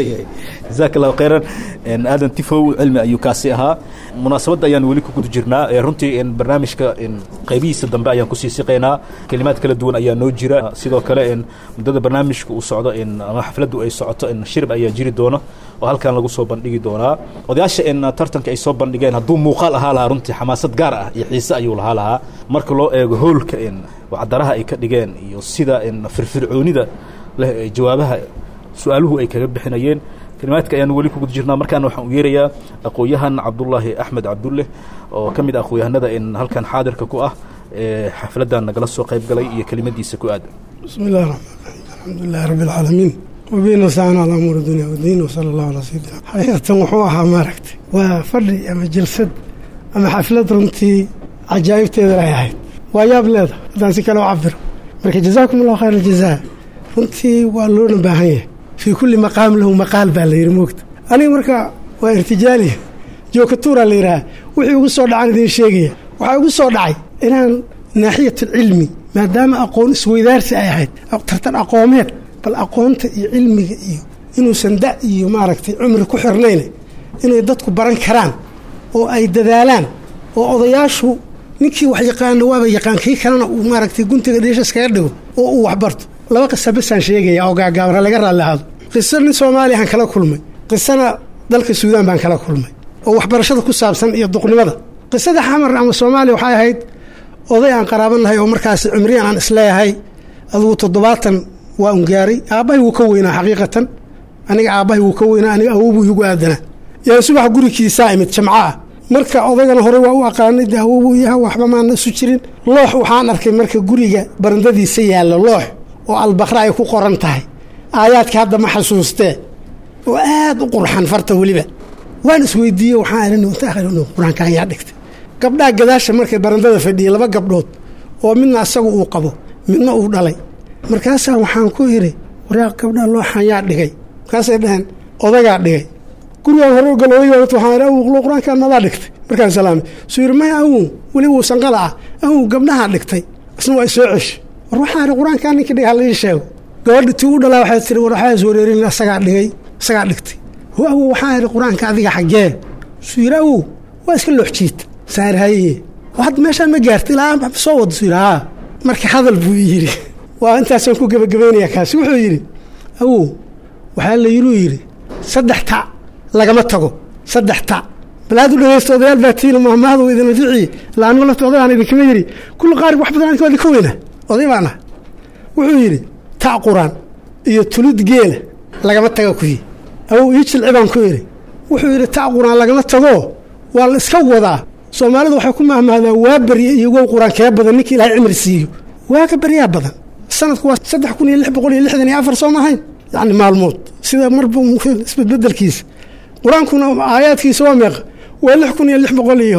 jazaak allahu khayran aadan tifow cilmi ayuu kaasi ahaa munaasabadda ayaan weli ku guda jirnaa runtii barnaamijka qaybihiisa dambe ayaan kusii siqaynaa kelimaad kala duwan ayaa noo jira sidoo kale muddada barnaamijka uu socdo ama xafladdu ay socoto shirb ayaa jiri doona oo halkan lagu soo bandhigi doonaa odayaasha tartanka ay soo bandhigeen hadduu muuqaal ahaa lahaa runtii xamaasad gaar ah iyo xiise ayuu lahaa lahaa marka loo eego hoolka wacdaraha ay ka dhigeen iyo sida firfircoonida leh jawaabaha su-aaluhu ay kaga bixinayeen kalimaadka ayaanu weli ku guda jirnaa markaana waxaan u yeerayaa aqoon-yahan cabdullaahi axmed cabdulle oo ka mid ah aqoon-yahanada halkan xaadirka ku ah ee xafladdan nagala soo qayb galay iyo kelimadiisa ku aada bismi illahi raxmaan raxiim alxamdu lilahi rabbi alcaalamiin wabihi nastaciin calaa umuuri dunya waddiin wasala allahu calaa sayidina xaqiiqatan wuxuu ahaa maaragtay waa fadhi ama jalsad ama xaflad runtii cajaa'ibteeda ay ahayd waa yaab leeda haddaan si kale u cabiro marka jazaakum allahu khayr aljazaa runtii waa loona baahan yahay fii kulli maqaam lahu maqaal baa la yidhi moogta aniga marka waa irtijaaliya jookatuuraa la yidhaha wixii ugu soo dhacaan idiin sheegaya waxaa ugu soo dhacay inaan naaxiyatulcilmi maadaama aqoon isweydaarsi ay ahayd tartan aqoomeed bal aqoonta iyo cilmiga iyo inuusan da iyo maaragtay cumri ku xirnayne inay dadku baran karaan oo ay dadaalaan oo odayaashu ninkii wax yaqaano waaba yaqaan kii kalena uu maaragtay guntiga dhiisha iskaga dhigo oo uu waxbarto laba qisa basaan sheegaya oo gaagaabra laga raalli ahaado qiso nin soomaaliya aan kala kulmay qisana dalka suudaan baan kala kulmay oo waxbarashada ku saabsan iyo duqnimada qisada xamar ama soomaaliya waxay ahayd oday aan qaraabanahay oo markaas cimriyan aan isleeyahay adugu toddobaatan waa un gaaray aabbahay wuu ka weynaa xaqiiqatan aniga aabbahay wuu ka weynaa aniga awowbuu igu aadanaa yaan subax gurigiisaa imid jamco ah marka odaygana horey waa u aqaanay de awowbuu yaha waxba maana isu jirin loox waxaan arkay marka guriga barandadiisa yaalla loox oo albaqra ay ku qoran tahay aayaadka hadda ma xasuustee oo aad u qurxan farta weliba waan isweydiiyey waxaan qur-aanka ayaa dhigtay gabdhaha gadaasha markay barandada fadhiyey laba gabdhood oo midna asagu uu qabo midna uu dhalay markaasaa waxaan ku idhi waraa gabdhaha looxan yaa dhigay markaasay dhaheen odagaa dhigay gurigaan hore u galo waxaan awow qur-aankaan madaa dhigtay markaan salaamay suu yidhi maya awow weli wuu sanqala ah awow gabdhahaa dhigtay isna waa isoo ceshi war waxaa idhi qur-aankaa ninkii dhigay halii sheego gabadhi tii u dhalaa waxay tiri war waxaa is wareerin asagaa dhigay isagaa dhigtay ho awow waxaa idhi qur-aanka adiga xaggee suu yidhi awow waa iska loox jiita saarhaye hadda meeshaan ma gaarta ilaa soo wada suu yidhi haa marka hadal buu yidhi waa intaasaan ku gebagabaynayaa kaasi wuxuu yidhi awow waxaa la yidhuu yidhi saddex ta lagama tago saddex ta bal aad u dhegeysta odayaal baa tiina mahmaahdu idin anficiye ilaa anigu lafta odayaan idinkama yidhi kulli qaari wax badan anka waa idinka weyna oday baan ah wuxuu yidhi ta quraan iyo tulid geela lagama taga kuyi awow ii jilci baan ku yidhi wuxuu yidhi ta quraan lagama tago waa la iska wadaa soomaalidu waxay ku mahmahdaa waa berye iyo wow quraan kee badan ninka ilaahay cimri siiyo waa ka beryaa badan sanadku waa saddex kun iyo lix boqol iyo lixdan iyo afar soo maahayn yacni maalmood sida marba isbedbedelkiisa qur-aankuna aayaadkiisa waa meeqa waa lix kun iyo lix boqol iyo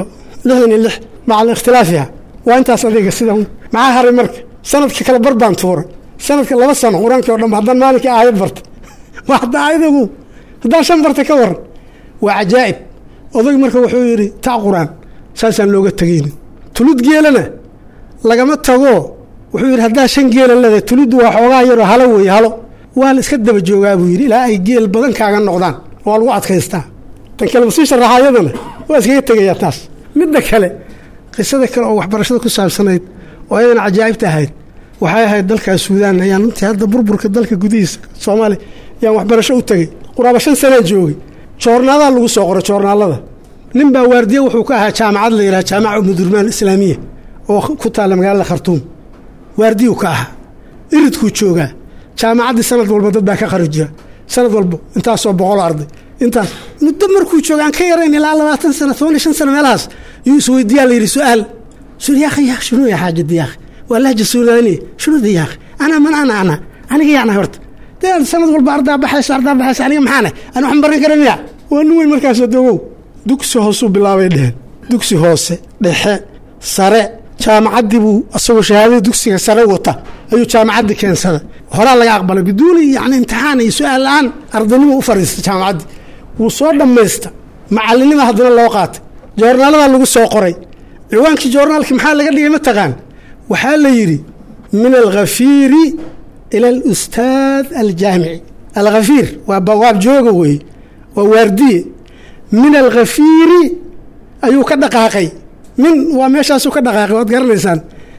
lixdan iyo lix maca ikhtilaafiha waa intaas adiga sida maxaa haray marka sanadka kale bar baan tuuray sanadka laba sano qur-aankii o dhan haddaan maalinkii aayad barta waa hadda aayadagu haddaan shan barta ka waran waa cajaa'ib odayg marka wuxuu yidhi taa qur-aan saasaan looga tegaynin tulud geelana lagama tago wuxuu yidhi haddaa shan geela leedahay tuluddu waa xoogaa yaroo halo weeye halo waa la iska daba joogaa buu yidhi ilaa ay geel badan kaaga noqdaan waa lagu adkaystaa tan kale masii sharaxa ayadana waa iskaga tegayaa taas midda kale qisada kale oo waxbarashada ku saabsanayd oo ayadana cajaa'ibta ahayd waxay ahayd dalkaas suudaan ayaan runtii hadda burburka dalka gudihiisa soomaaliya ayaan waxbarasho u tegey quraaba shan sanaan joogay joornaadaha lagu soo qoray joornaalada nin baa waardiye wuxuu ka ahaa jaamacad la yidhaha jaamaca umudurmaan islaamiya oo ku taalla magaalada khartuum waardiyuu ka ahaa iridkuu joogaa jaamacaddii sanad walba dad baa ka qari jira sanad walba intaasoo boqol arday intaas muddo markuu jooga aan ka yarayn ilaa labaatan sano toban iyo shan sano meelahaas yuu isweydiiyaa la yidhi su-aal sul yaakhi yaakh shunuu ya xaajadi yaakhi waa lahja suudaaniya shunuuda yaakhi ana man ana ana aniga yaana horta dee sanad walba ardaa baxayso ardaa baxayso aniga maxaana ani waxaan baran kara miya waa nin weyn markaasoo dogow dugsi hoosuu bilaabay dheheen dugsi hoose dhexe sare jaamacaddii buu asagoo shahaadada dugsiga sare wata ayuu jaamacaddii keensaday horaa laga aqbalay biduuni yani imtixaan iyo su-aal la-aan ardaynimo u fariistay jaamacaddii wuu soo dhammaysta macalinima haddana loo qaatay joornaaladaa lagu soo qoray ciwaankii joornaalkii maxaa laga dhigay mataqaan waxaa la yidhi min alkhafiiri ila alustaad aljaamici alkhafiir waa bawaab jooga weeye waa waardiye min alkhafiiri ayuu ka dhaqaaqay min waa meeshaasuu ka dhaqaaqay waad garanaysaan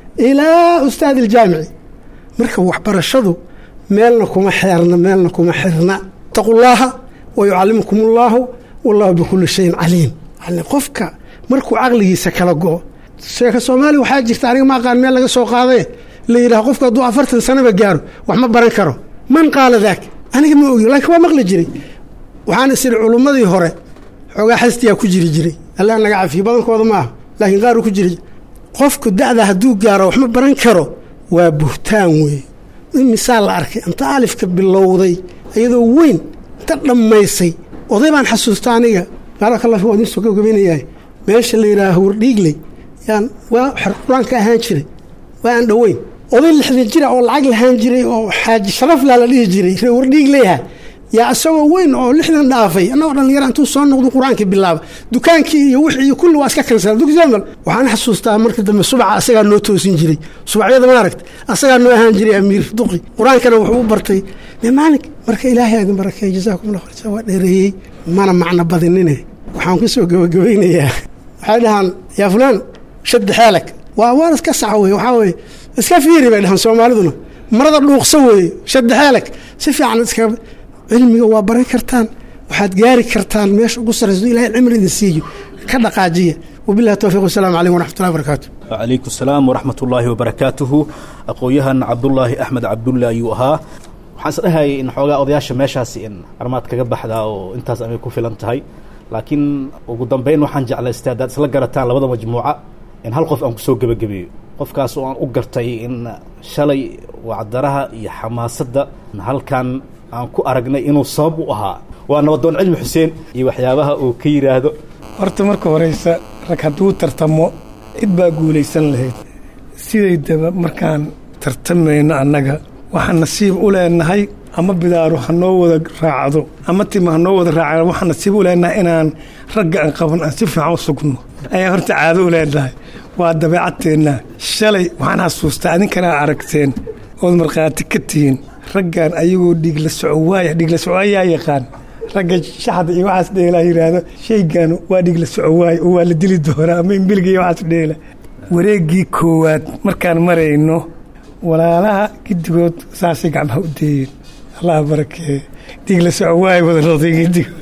ilaa ustaad aljaamici marka waxbarashadu meelna kuma xeerna meelna kuma xirna taqullaaha wa yucallimukum ullaahu wallahu bikulli shayin caliim yani qofka markuu caqligiisa kala go-o sheeka soomaaliya waxaa jirta aniga ma aqaan meel laga soo qaadaye la yidhaha qofku hadduu afartan sanaba gaaro wax ma baran karo man qaala daak aniga ma ogi laakiin waa maqli jiray waxaan is idhi culummadii hore xoogaa xastiyaa ku jiri jiray allah naga cafiyo badankooda ma aha laakiin qaaruu ku jiri qofku da'da hadduu gaaro wax ma baran karo waa buhtaan weeye imisaa la arkay inta alifka bilowday iyadoo weyn inta dhammaysay oday baan xasuusta aniga baarakallah waa idin soo gabagabaynayahay meesha la yidhaaha wardhiigley yaan waa xer qur-aanka ahaan jiray waa aan dhoweyn oday lixdan jira oo lacag lahaan jiray oo xaaji sharaflaa la dhihi jiray ree wardhiigleyaha yaa isagoo weyn oo lixdan dhaafay annagoo dhallinyara intuu soo noqdo qur-aankii bilaaba dukaankii iyo wixii iyo kulli waa iska kansala dugsiamal waxaan xasuustaa marka dambe subaca asagaa noo toosin jiray subacyada maaragta asagaa noo ahaan jiray amiir duqi qur-aankana wuxuu u bartay maalink marka ilaahay idin barakeey jazaakum allah khayr waa dheereeyey mana macno badinine waxaan ku soo gabagabaynayaa waxay dhahaan yaa fulaan shaddi xeelag waa waan iska sax weye waxaa weye iska fiiri bay dhahaan soomaaliduna marada dhuuqsa weeye shaddi xeelag si fiican iska cilmiga waa baran kartaan waxaad gaari kartaan meesha ugu sarrayso ilahay cimri idin siiyo ka dhaqaajiya wabillahi towfiiq wasalaamu calaykum waraxmatullahi wabarakaatu calaykum salaam waraxmat ullaahi wabarakaatuhu aqoon-yahan cabdulaahi axmed cabdulle ayuu ahaa waxaan is dhahayay in xoogaa odayaasha meeshaasi in armaad kaga baxdaa oo intaas amay ku filan tahay laakiin ugu dambeyn waxaan jeclaystay haddaad isla garataan labada majmuuca in hal qof aan kusoo gebagabeeyo qofkaas oo aan u gartay in shalay wacdaraha iyo xamaasadda halkan aan ku aragnay inuu sabab u ahaa waa nabadoon cilmi xuseen iyo waxyaabaha uu ka yidhaahdo horta marka horeysa rag hadduu tartamo cid baa guulaysan lahayd sidaydaba markaan tartamayno annaga waxaan nasiib u leenahay ama bidaaru ha noo wada raacdo ama tima ha noo wada raacdo waxaan nasiib u leenahay inaan ragga aan qaban aan si fiican u sugno ayaan horta caado u leenahay waa dabeecadteenna shalay waxaan xasuustaa adinkana aragteen ood markhaati ka tihiin raggan ayagoo dhiigla socowaaya dhiigla socowayaa yaqaan ragga shaxda iyo waxaas dheelaa yidhaahdo shaygan waa dhiigla socowaay oo waa la dili doonaa ama imbiliga iyo waxaas dheela wareeggii koowaad markaan marayno walaalaha giddigood saasay gacmaha u deeyeen allah barakeeye dhiigla socowaay wada noqday giddigood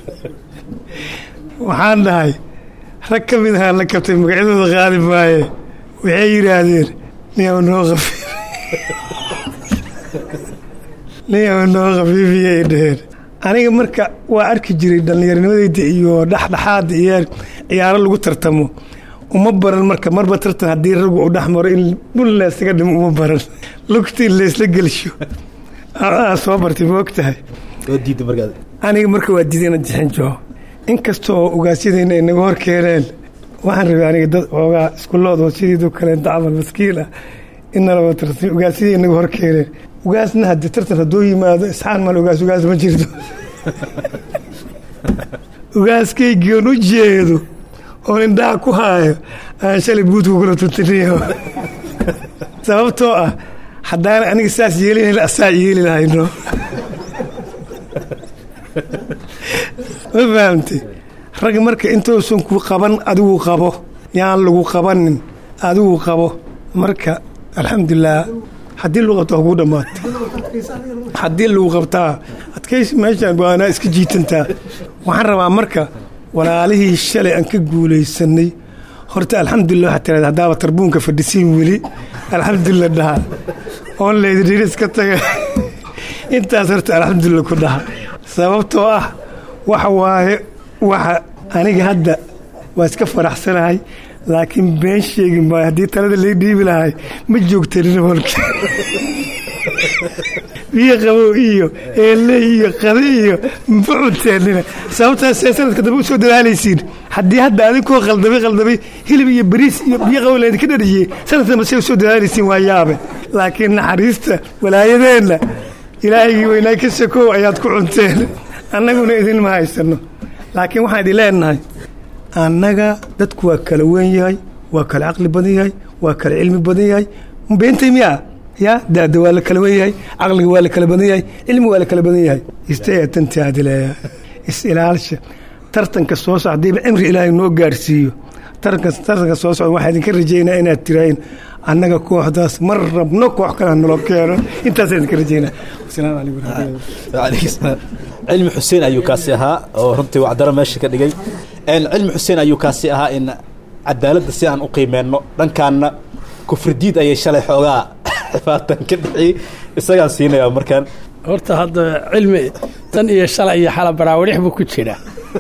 waxaan dhahay rag ka mid ahaan la kabtay magacyadooda qaadi maaye waxay yidhaahdeen niyaw noo qafiif niyaw noo khafiifiyay dheheen aniga marka waa arki jiray dhallinyarnimadeyda iyo dhexdhexaada iyo ciyaaro lagu tartamo uma baran marka marba tartan haddii raggu uu dhex maro in dhul laysaga dhimo uma baran lugtii laysla gelsho aa soo bartay ma og tahay aniga marka waa diiday ina jixin joo inkastoo ogaasyadayna ay naga hor keeneen waxaan rabay aniga dad xoogaa iskuloodoo sidiido kaleenta camal maskiin ah inalaba tartay ugaasiyadii inaga hor keeneen ugaasna hadde tartan haddoo yimaado isxaan mal ugaas ugaas ma jirto ugaaskaygion u jeedo oon indhaha ku haayo aan shalay buudka kula tuntiniyo sababtoo ah haddaana aniga saas yeelin asaa yeeli lahayno ma fahamtay rag marka intuusan ku qaban adigu qabo yaan lagu qabanin adigu qabo marka alxamdulilah haddii lagu qabto kuu dhammaata haddii lagu qabtaa adkaysi meeshaan waanaa iska jiitantaa waxaan rabaa marka walaalihii shalay aan ka guulaysanay horta alxamdulilah waxaa tirahda haddaaba tarbuunka fadhisiin weli alxamdulilah dhaha oon leydidhiir iska taga intaas horta alxamdulilah ku dhaha sababtoo ah waxa waaye waxa aniga hadda waa iska faraxsanahay laakiin been sheegi maayo haddii talada lay dhiibi lahay ma joogtanin holka biyo qabow iyo eeley iyo qadi iyo ma cunteenina sababtaasee sanadka dambe u soo dadaalaysiin haddii hadda adinkoo qaldamay qaldamay hilib iyo bariis iyo biyo qabow laydinka dhariyey sanadka dambe see u soo dadaalaysiin waa yaabe laakiin naxariista walaayadeenna ilaahigii weynaa ka sakow ayaad ku cunteen annaguna idinma haysano laakiin waxaan idin leenahay annaga dadku waa kala weyn yahay waa kala caqli badan yahay waa kala cilmi badan yahay beentay miyaa ya daada waa la kala wen yahay caqliga waa la kala badan yahay cilmi waa la kala badan yahay istatantaadileeya is-ilaalsha tartanka soo socda hadiiba cimri ilaahay noo gaarsiiyo tartanka tartanka soo socda waxaa idinka rajaynaa inaad tiraahin annaga kooxdaas mar rabno koox kale naloo keeno intaasa idinka rajaynaa wasalaamu calaykum cilmi xuseen ayuu kaasi ahaa oo runtii wacdaro meesha ka dhigay cilmi xuseen ayuu kaasi ahaa in cadaaladda si aan u qiimeenno dhankaanna kufridiid ayay shalay xoogaa xifaatan ka dhixiyey isagaan siinayaa markaan horta hadda cilmi tan iyo shalay iyo xala baraawidhix buu ku jira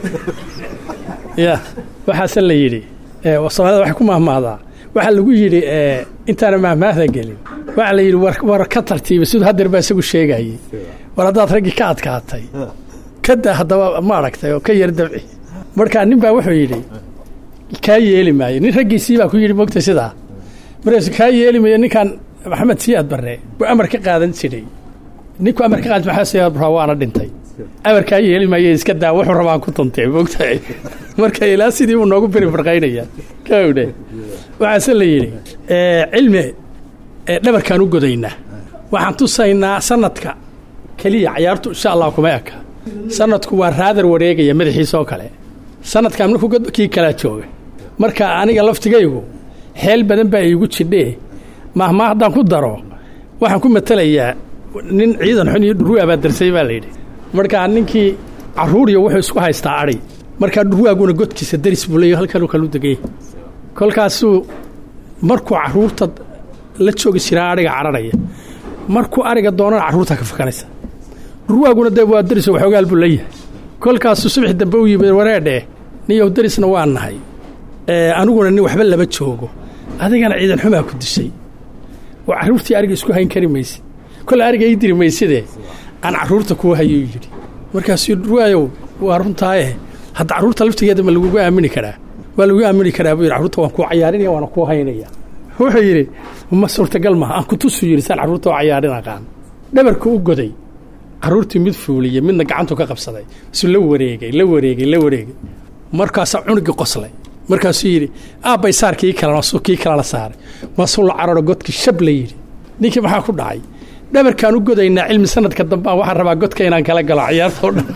ya waxaase la yidhi soomaalida waxay ku mahmahdaa waxaa lagu yidhi intaana mahmaahda gelin waxaa la yidhi war ka tartiiba siduu hadeer baa isagu sheegayey war haddaad raggii ka adkaatay kada haddaba ma aragtay oo ka yar dabci markaa nin baa wuxuu yidhi kaa yeeli maayo nin raggiisii baa ku yidhi mogta sidaa markaasu kaa yeeli maayo ninkan maxamed siyaad barre buu amar ka qaadan jiray ninku amar ka qaadan maxaa siyaad barraa waana dhintay amar kaa yeeli maayo iska daa wuxuu rabaan ku tuntay mogtahay marka ilaa sidii buu noogu beri farqaynaya kawdhe waxaase la yidhi cilmi dhabarkaan u godaynaa waxaan tusaynaa sanadka keliya cayaartu insha allah kuma eka sanadku waa raadar wareegaya madaxiisa oo kale sanadkan markuu kii kalaa jooga marka aniga laftigaygu xeel badan baa iigu jidhee mahmaa haddaan ku daro waxaan ku matelayaa nin ciidan xun iyo dhurwaa baa darsay baa layidhi markaa ninkii carruuriya wuxuu isku haystaa adhi markaa dhurwaaguna godkiisa daris buu leeya halkanuu kalu degay kolkaasuu markuu carruurta la joogi jiraa adhiga cararaya markuu ariga doonana carruurta ka fakanaysa dhurwaaguna dee waa daris waxoogaal buu leeyahay kolkaasuu subax dambe u yimid wareedhe niyow darisna waa nahay aniguna nin waxba lama joogo adigana ciidan xumaa ku dishay oo carruurtii ariga isku hayn kari maysid kole ariga ii diri mayside aan carruurta kuu hayuu yidhi markaasuu dhurwaayow waa runtaaye hadda carruurta laftigeeda ma lagugu aamini karaa waa lagu aamini karaa buu yidhi carruurta waan kuu cayaarinaya waana kuu haynaya wuxuu yidhi ma suurtagal maha aan kutusuu yidhi saan carruurta oo cayaarin aqaan dhabarka u goday carruurtii mid fuuliyey midna gacantu ka qabsaday isuu la wareegay la wareegay la wareegay markaasaa cunugii qoslay markaasuu yidhi aabbay saar kii kalena suu kii kalena saaray maasuu la cararo godkii shab la yidhi ninkii maxaa ku dhacay dhabarkaan u godaynaa cilmi sanadka dambaan waxaan rabaa godka inaan kala galo cayaartao dhan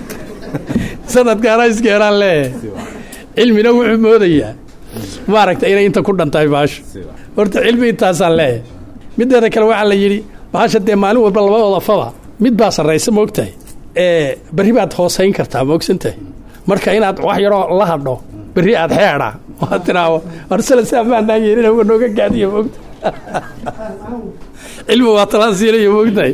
sanadkaana iskeeraan leeyahay cilmina wuxuu moodayaa maaragta inay inta ku dhantahay baasho horta cilmi intaasaan leeyahay mideeda kale waxaa la yidhi baasha dee maalin walba labadooda faba mid baa sarraysa moogtahay ee berri baad hoosayn kartaa moogsantahay marka inaad wax yaroo la hadho berri aad xeedha waad tidhaaho arsala si ammaanaa yeelina wa nooga gaadiya moogta cilmi waa talaan siinaya moogtahay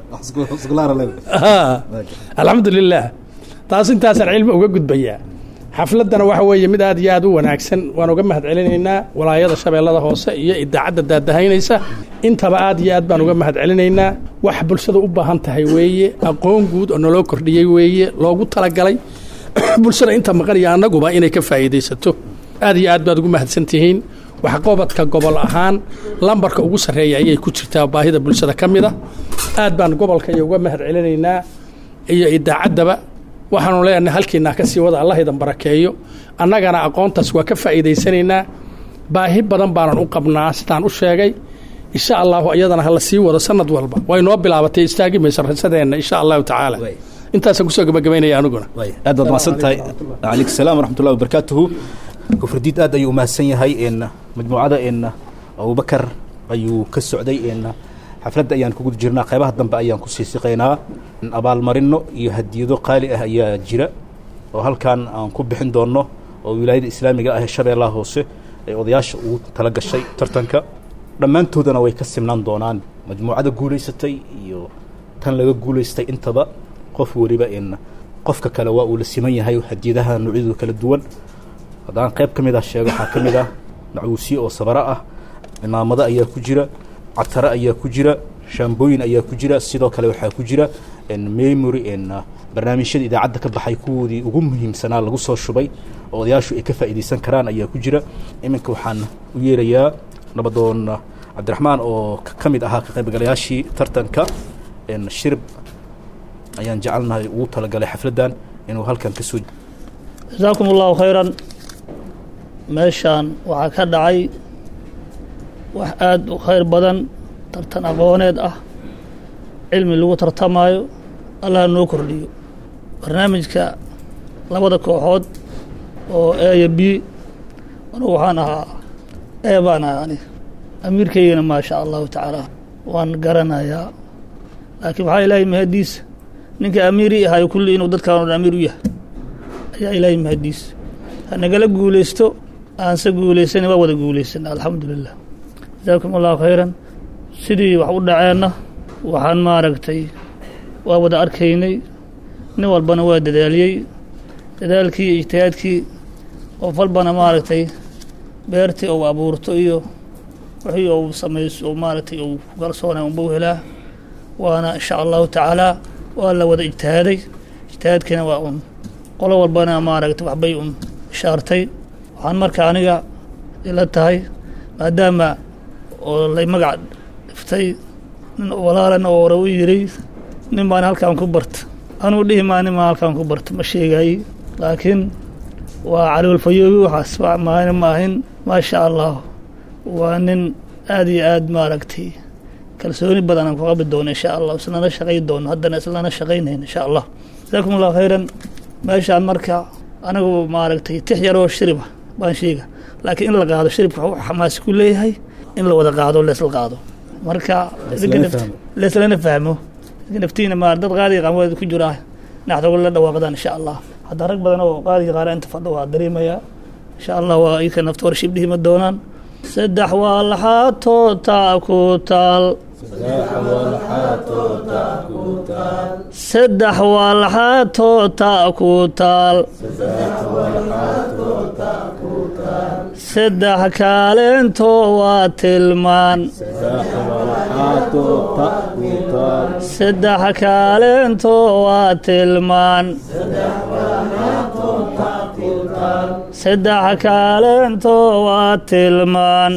alxamdulilah taas intaasaan cilmi uga gudbayaa xafladdana waxa weeye mid aad iyo aad u wanaagsan waan uga mahad celinaynaa walaayada shabeellada hoose iyo idaacadda daadahaynaysa intaba aad iyo aad baan uga mahad celinaynaa wax bulshada u baahan tahay weeye aqoon guud oo naloo kordhiyey weeye loogu talagalay bulshada inta maqan iyo annaguba inay ka faa'iidaysato aad iyo aad baad ugu mahadsan tihiin waxqobadka gobol ahaan lambarka ugu sarreeya ayay ku jirtaa baahida bulshada ka mid a aad baan gobolka iyo uga mahad celinaynaa iyo idaacaddaba waxaanu leenahay halkiinaa ka sii wada allah idan barakeeyo annagana aqoontaas waa ka faa'iidaysanaynaa baahi badan baanan u qabnaa sidaan u sheegay insha allahu iyadana hala sii wado sanad walba way noo bilaabatay istaagi mayso rasadeenna insha allahu tacaala intaasaan kusoo gabagabaynaya aniguna aad baad mahadsan tahay calaykum salaam waraxmatullahi wabarakaatuhu kufridiid aad ayuu umahadsan yahay n majmuucada n abubakar ayuu ka socday n xafladda ayaan kuguda jirnaa qaybaha dambe ayaan kusii siqaynaa abaalmarino iyo hadiyado qaali ah ayaa jira oo halkan aan ku bixin doonno oo wilaayada islaamiga ah ee shabeellaha hoose ee odayaasha ugu tala gashay tartanka dhammaantoodana way ka simnaan doonaan majmuucada guulaysatay iyo tan laga guulaystay intaba qof weliba n qofka kale waa uu la siman yahay hadiyadaha noocyadooda kala duwan haddaan qayb ka mid ah sheego waxaa ka mid ah macuusiye oo sabaro ah cimaamado ayaa ku jira catare ayaa ku jira shaambooyin ayaa ku jira sidoo kale waxaa ku jira memory barnaamijyada idaacadda ka baxay kuwoodii ugu muhiimsanaa lagu soo shubay oo odayaashu ay ka faa'iidaysan karaan ayaa ku jira iminka waxaan u yeerayaa nabadoon cabdiraxmaan oo ka mid ahaa ka qaybgalayaashii tartanka shirib ayaan jecelnahay ugu talagalay xafladdan inuu halkan ka soo jasaakum allahu khayran meeshaan waxaa ka dhacay wax aada u khayr badan tartan aqooneed ah cilmi lagu tartamaayo allah noo kordhiyo barnaamijka labada kooxood oo e iyo b anugu waxaan ahaa e baan ahaa aniga amiirkaygana maa sha allahu tacaala waan garanayaa laakiin waxaa ilaahay mahadiisa ninka amiiri ahayo kulli inuu dadkaan o dhan amiir u yahay ayaa ilaahay mahadiisa ha nagala guulaysto aanse guulaysana waa wada guulaysana alxamdu lilah jasaakum allahu khayran sidii wax u dhaceenna waxaan maaragtay waa wada arkaynay nin walbana waa dadaaliyey dadaalkii iyo ijtihaadkii qof walbana maaragtay beertii ou abuurto iyo wixii ou samayso ou maaragtay ou ku kalsoonay unba u helaa waana insha allahu tacaala waa la wada ijtihaaday ijtihaadkiina waa un qolo walbana maaragtay waxbay un ishaartay waxaan marka aniga ila tahay maadaama oo lay magac dhiftay nin walaalana oo hore u yiray nin baan halkaan ku barta anuu dhihi maa nin baan halkaan ku barta ma sheegaayey laakiin waa caloolfayoobi waxaas maana ma ahin maasha allah waa nin aad iyo aad maaragtay kalsooni badan aan ku qabi doono insha allah islana shaqay doono haddana islana shaqaynayn insha allah jasaakum allahu khayran meeshaan marka anigu maaragtay tix yaroo shiriba baan sheega laakiin in la qaado shiribka wuxuu xamaasi ku leeyahay in la wada qaado leesla qaado marka leeslana fahmo naftiina ma dad qaadiga qaamooda ku jiraa naxdoga la dhawaaqdaan insha allah hadda rag badan oo qaadiga qaara inta fadho waa dareemayaa insha allah waa iyaka nafta war shibdhihi ma doonaan saddex waa laxaatoo taa ku taal saddex waa laxaatoo taa ku taal saddex kaaleentoo waa tilmaan saddex kaaleentoo waa tilmaan saddex kaaleentoo waa tilmaan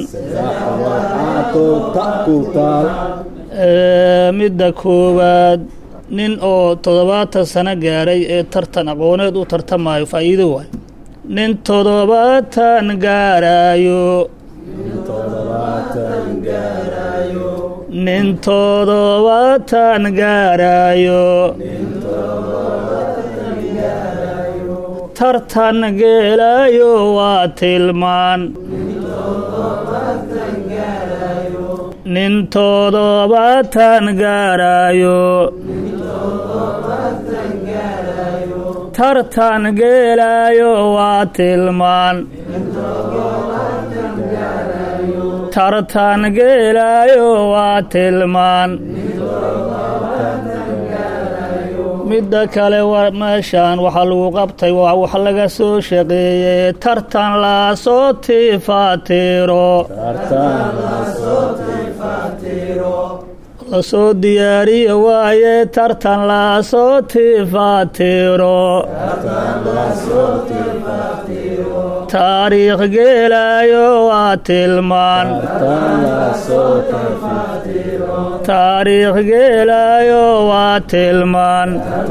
midda koowaad nin oo toddobaatan sano gaaray ee tartan aqooneed u tartamayo faa'iido waayo nin toddobaatan gaaraayo nin toddobaatan gaaraayo tartan geelaayo waa tilmaan nin toddobaatan gaaraayo tartan geelaayo waa tilmaan tartan geelaayo waa tilmaan midda kale meeshaan waxaa lagu qabtay waa wax laga soo shaqeeyey tartan lasoo tifaatiro lasoo diyaariye waaye tartan lasoo tifaatiro taariikh geelaayo waa tilmaan taariikh geelaayo waa tilmaan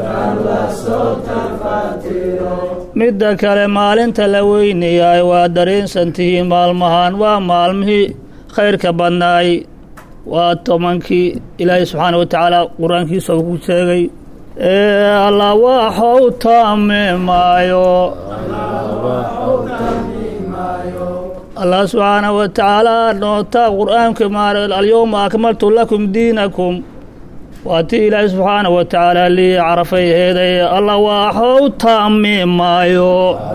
midda kale maalinta la weynayaay waa dareensantihiin maalmahan waa maalmihii khayrka badnaay waa tobankii ilaahay subxaana wa tacaala qur-aankiisa uu ku sheegay ee alla waxou taamimaayo allah subxaana wa tacaala nootaa qur-aanka maar alyowma akmaltu lakum diinakum waa tii ilaahay subxaana wa tacaala lii carafay heeday alla waxou taamimaayo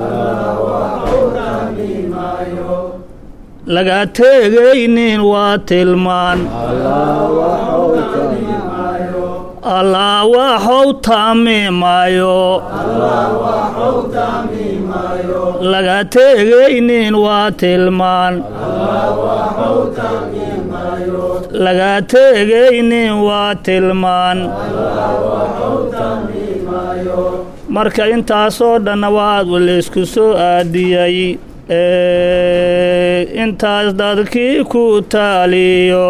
laga teegaynin waa tilmaan allah waxou taamimaayo laga teegaynin waa tilmaan laga teegaynin waa tilmaan marka intaasoo dhanna waa laysku soo aadiyey intaas dadkii ku taaliyo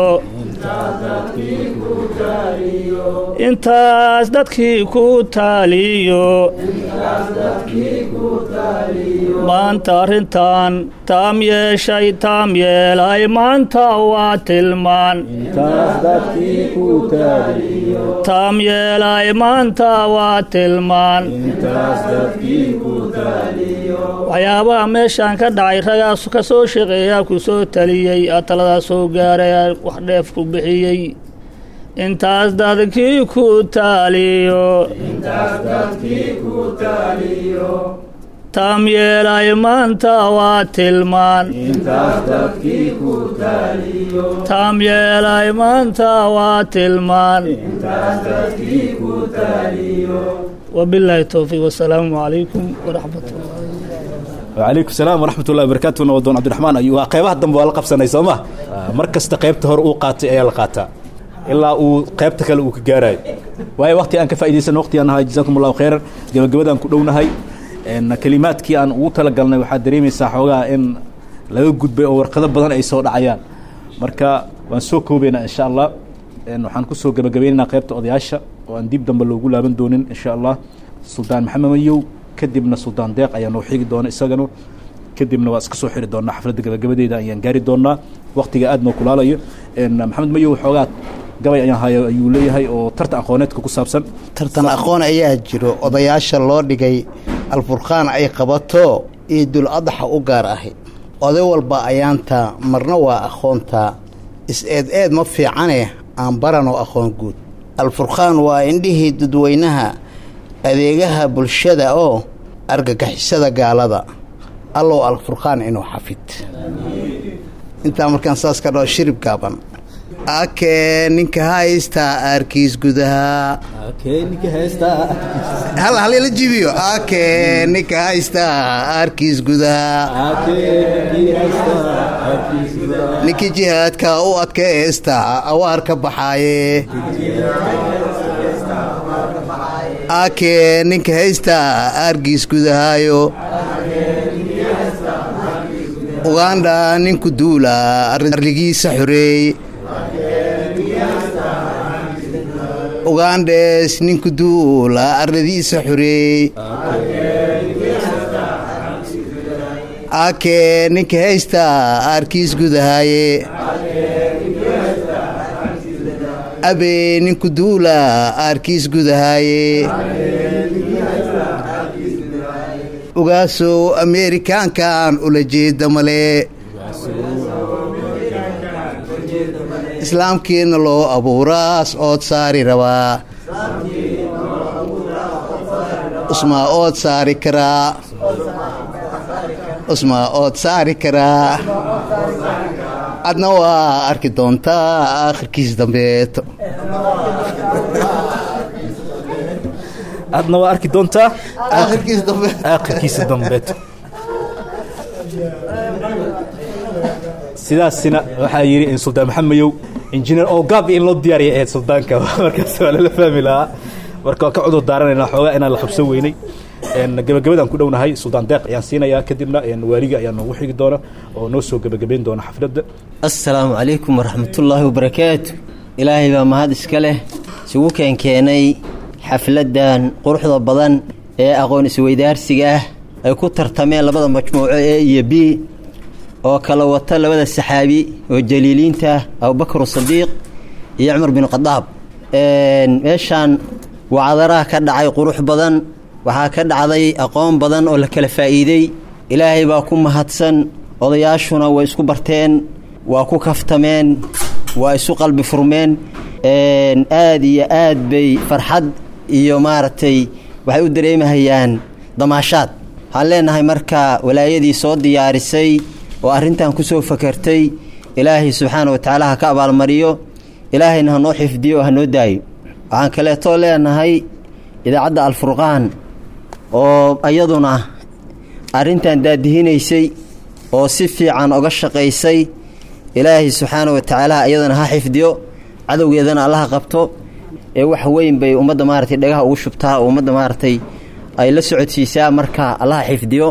intaas dadkii ku taaliyo maanta arrintan taam yeeshay taam yeelay maanta waa tilmaan taam yeelay maanta waa tilmaan waxyaabaha meeshaan ka dhacay ragaas ka soo shaqeeyaa ku soo taliyey aa taladaa soo gaaray wax dheef ku bixiyey intaas dadkii ku taaliyo taam yeelay maanta waa tilmaan taam yeelay maanta waa tilmaan wabilaahi towfiiq wasalaamu calaykum waraxmat ullahi wacalaykum salaam waraxmat ullahi wabarakatu nabadoon cabdiraxmaan ayuu waa qeybaha dambe waa la qabsanay soo ma mar kasta qaybta hore uu qaatay ayaa la qaataa ilaa uu qaybta kale uu ka gaarayo waayo waqti aan ka faa'iidaysan waqti aan nahay jazaakum allahu khayran gabagabadaan ku dhownahay kelimaadkii aan ugu talagalnay waxaad dareemaysaa xoogaa in laga gudbay oo warqado badan ay soo dhacayaan marka waan soo koobaynaa insha allah waxaan kusoo gabagabaynaynaa qaybta odayaasha oo aan dib dambe loogu laaban doonin insha allah suldaan maxamed mayow kadibna suldaan deeq ayaa noo xigi doona isagana kadibna waa iska soo xiri doonaa xafladda gabagabadeeda ayaan gaari doonaa waqtiga aad noo kulaalayo maxamed mayow xoogaa gabay ayaan hayo ayuu leeyahay oo tartan aqooneedka ku saabsan tartan aqoon ayaa jiro odayaasha loo dhigay alfurqaan ay qabato iidul adaxa u gaar ahi oday walba ayaanta marna waa aqoontaa is-eed eed ma fiicane aan baranoo aqoon guud alfurqaan waa indhihii dadweynaha adeegaha bulshada oo argagixisada gaalada allow alfurqaan inuu xafid intaa markaan saas ka dhao shirib gaaban akee ninka haystaa aarkiis gudaha hal halila jibiyo akee ninka haystaa aarkiis gudaha ninkii jihaadka u adkaysta awaar ka baxaaye akee ninka haystaa aarkiis gudahaayo ugandha ninku duula arligiisa xoreey ugandhes ninku duula arladiisa xoreey akee ninka haysta aarkiis gudahaaye abee ninku duula aarkiis gudahaaye ogaasow ameerikaankan ula jeeda male islaamkiina loo abuuraas ood saari rabaa usmaa ood saari karaa usmaa ood saari karaa adna waa arki doontaa aakhirkiis dambeeto adna waa arki doontaa aakhirkiis dambe aakhirkiisa dambeeto sidaasina waxaa yidhi suldaan maxamed mayow injineer ogaab in loo diyaariya ahayd suldaanka markaas waa lala fahmi lahaa marka waan ka cudur daaranaynaa xoogaa inaan la qabsan weynay gabagabadaan ku dhownahay suldaan deeq ayaan siinayaa kadibna waaliga ayaa noogu xigi doona oo noo soo gebagabayn doona xafladda assalaamu calaykum waraxmatullaahi wabarakaatu ilaahay baa mahad iska leh isugu keenkeenay xafladdan quruxda badan ee aqoon isweydaarsiga ah ay ku tartameen labada majmuuco e iyo b oo kala wata labada saxaabi oo jaliiliinta abubakar sadiiq iyo cumar bin khadaab meeshaan wacdaraha ka dhacay qurux badan waxaa ka dhacday aqoon badan oo la kala faa'iidey ilaahay baa ku mahadsan odayaashuna way isku barteen waa ku kaftameen waa isu qalbi furmeen aad iyo aad bay farxad iyo maaragtay waxay u dareemahayaan damaashaad waxaan leenahay marka walaayadii soo diyaarisay oo arrintan ku soo fakartay ilaahay subxaana wa tacaala ha ka abaalmariyo ilaahayna hanoo xifdiyo oo hanoo daayo waxaan kaleetoo leenahay idaacadda alfurqaan oo iyaduna arrintan daadihinaysay oo si fiican oga shaqaysay ilaahay subxaana wa tacaala iyadana ha xifdiyo cadowgeedana allaha qabto ee wax weyn bay ummadda maaragtay dhagaha ugu shubtaa oo ummadda maaragtay ay la socodsiisaa marka allaha xifdiyo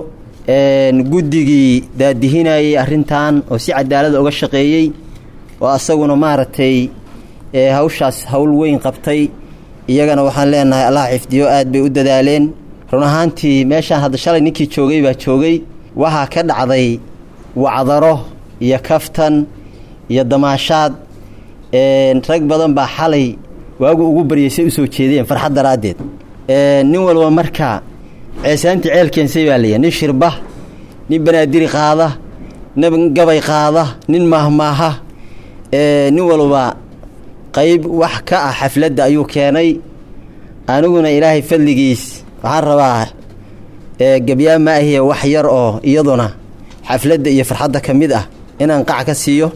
guddigii daadihinayay arrintan oo si cadaalada oga shaqeeyey oo asaguna maaragtay hawshaas hawl weyn qabtay iyagana waxaan leenahay allaha xifdiyo aad bay u dadaaleen run ahaantii meeshaan hadda shalay ninkii joogay baa joogay waxaa ka dhacday wacdaro iyo kaftan iyo damaashaad rag badan baa xalay waagu ugu baryaysay usoo jeedeen farxad daraaddeed nin walba marka ceesaantii ceel keensay baa layahy nin shirba nin banaadiri qaada nin gabay qaada nin maahmaaha nin walba qayb wax ka ah xafladda ayuu keenay aniguna ilaahay fadligiis waxaan rabaa gebyaa ma ahiye wax yar oo iyaduna xafladda iyo farxadda ka mid ah inaan qac ka siiyo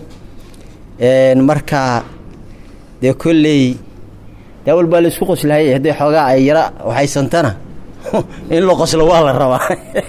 marka dee kolley dee walbaa la isku qoslahayay hadday xoogaa ay yara waxaysantana in la qoslo waa la rabaa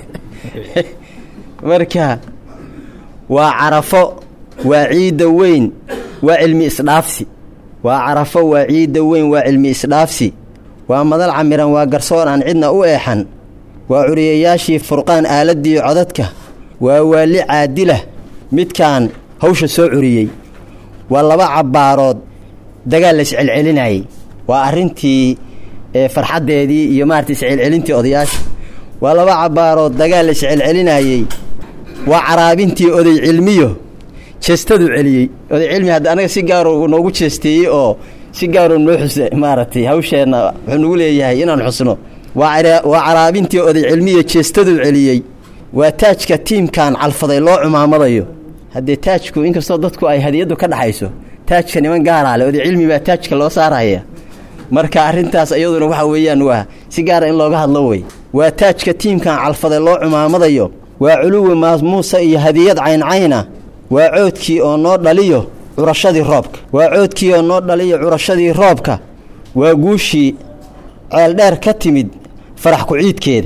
marka waa carafo waa ciidda weyn waa cilmi isdhaafsi waa carafo waa ciidda weyn waa cilmi isdhaafsi waa madal camiran waa garsoon aan cidna u eexan waa curiyayaashii furqaan aaladdii codadka waa waali caadilah midkaan hawsha soo curiyey waa laba cabbaarood dagaal la iscelcelinayay waa arrintii farxaddeedii iyo maarata iscelcelintii odayaasha waa laba cabbaarood dagaal la iscelcelinayey waa caraabintii oday cilmiyo jeestadu celiyey oday cilmi hadda anaga si gaaro noogu jeesteeyey oo si gaaroo noo xuse maaragtay hawsheenna wuxuu nagu leeyahay inaan xusno waa caraabintii oday cilmiyo jeestadu celiyey waa taajka tiimkan calfaday loo cumaamadayo haddee taajku inkastoo dadku ay hadiyaddu ka dhaxayso taajka niman gaaraa le oday cilmi baa taajka loo saaraya marka arrintaas iyaduna waxa weeyaan waa si gaara in looga hadlo wey waa taajka tiimkan calfaday loo cumaamadayo waa culuwi maamuusa iyo hadiyad cayncayna waa coodkii oo noo dhaliyo curashadii roobka waa coodkii oo noo dhaliyo curashadii roobka waa guushii ceeldheer ka timid farax ku-ciidkeeda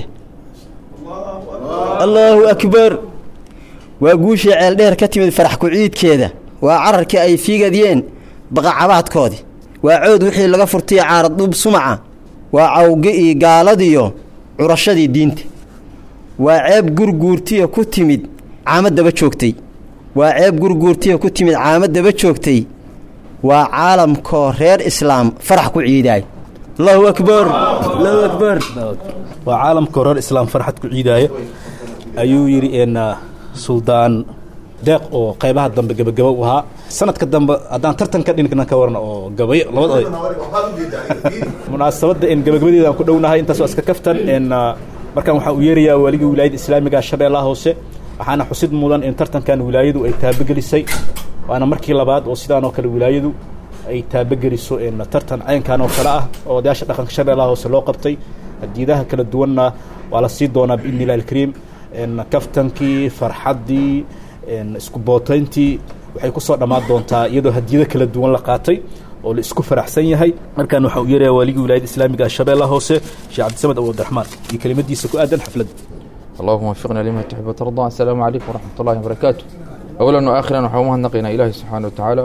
allaahu akbar waa guushii ceeldheer ka timid farax ku-ciidkeeda waa cararkii ay fiigadyeen baqacabaadkoodii waa cood wixii laga furtay caaradub sumaca waa cawgi ii gaaladiyo curashadii diinta waa ceeb gurguurtiya ku timid caamad daba joogtay waa ceeb gurguurtiya ku timid caamad daba joogtay waa caalamkoo reer islaam farax ku ciidaay allahu akbar allahu akbar waa caalamka reer islaam farxad ku ciidaaya ayuu yidhi n suldaan deeq oo qaybaha dambe gebagaba u ahaa sanadka dambe haddaan tartan ka dhinigna ka warna oo gabayo labada munaasabadda n gabagabadeeda aan ku dhownahay intaas waa iska kaftan n markaan waxaa u yeerayaa waaligii wilaayada islaamiga shabeellaha hoose waxaana xusid mudan in tartankan wilaayadu ay taabogelisay waana markii labaad oo sidaan oo kale wilaayadu ay taabogeliso tartan caynkan oo kale ah oo odayaasha dhaqanka shabeellaha hoose loo qabtay hadiidaha kala duwanna waa la sii doonaa biidni illahi alkariim kaftankii farxaddii isku bootayntii waxay ku soo dhammaan doontaa iyadoo hadiyado kala duwan la qaatay oo la isku faraxsan yahay markaan waxaa u yeeraya waaligii wilaayada islaamiga ah shabeellaha hoose sheekh cabdisamed abu abdiraxmaan iyo kelimadiisa ku aadan xafladda اللهم وفقنا لما تحب وترضى السلام عليكم ورحمة الله وبركاته أولا وآخرا وحومها نقينا إلهي سبحانه وتعالى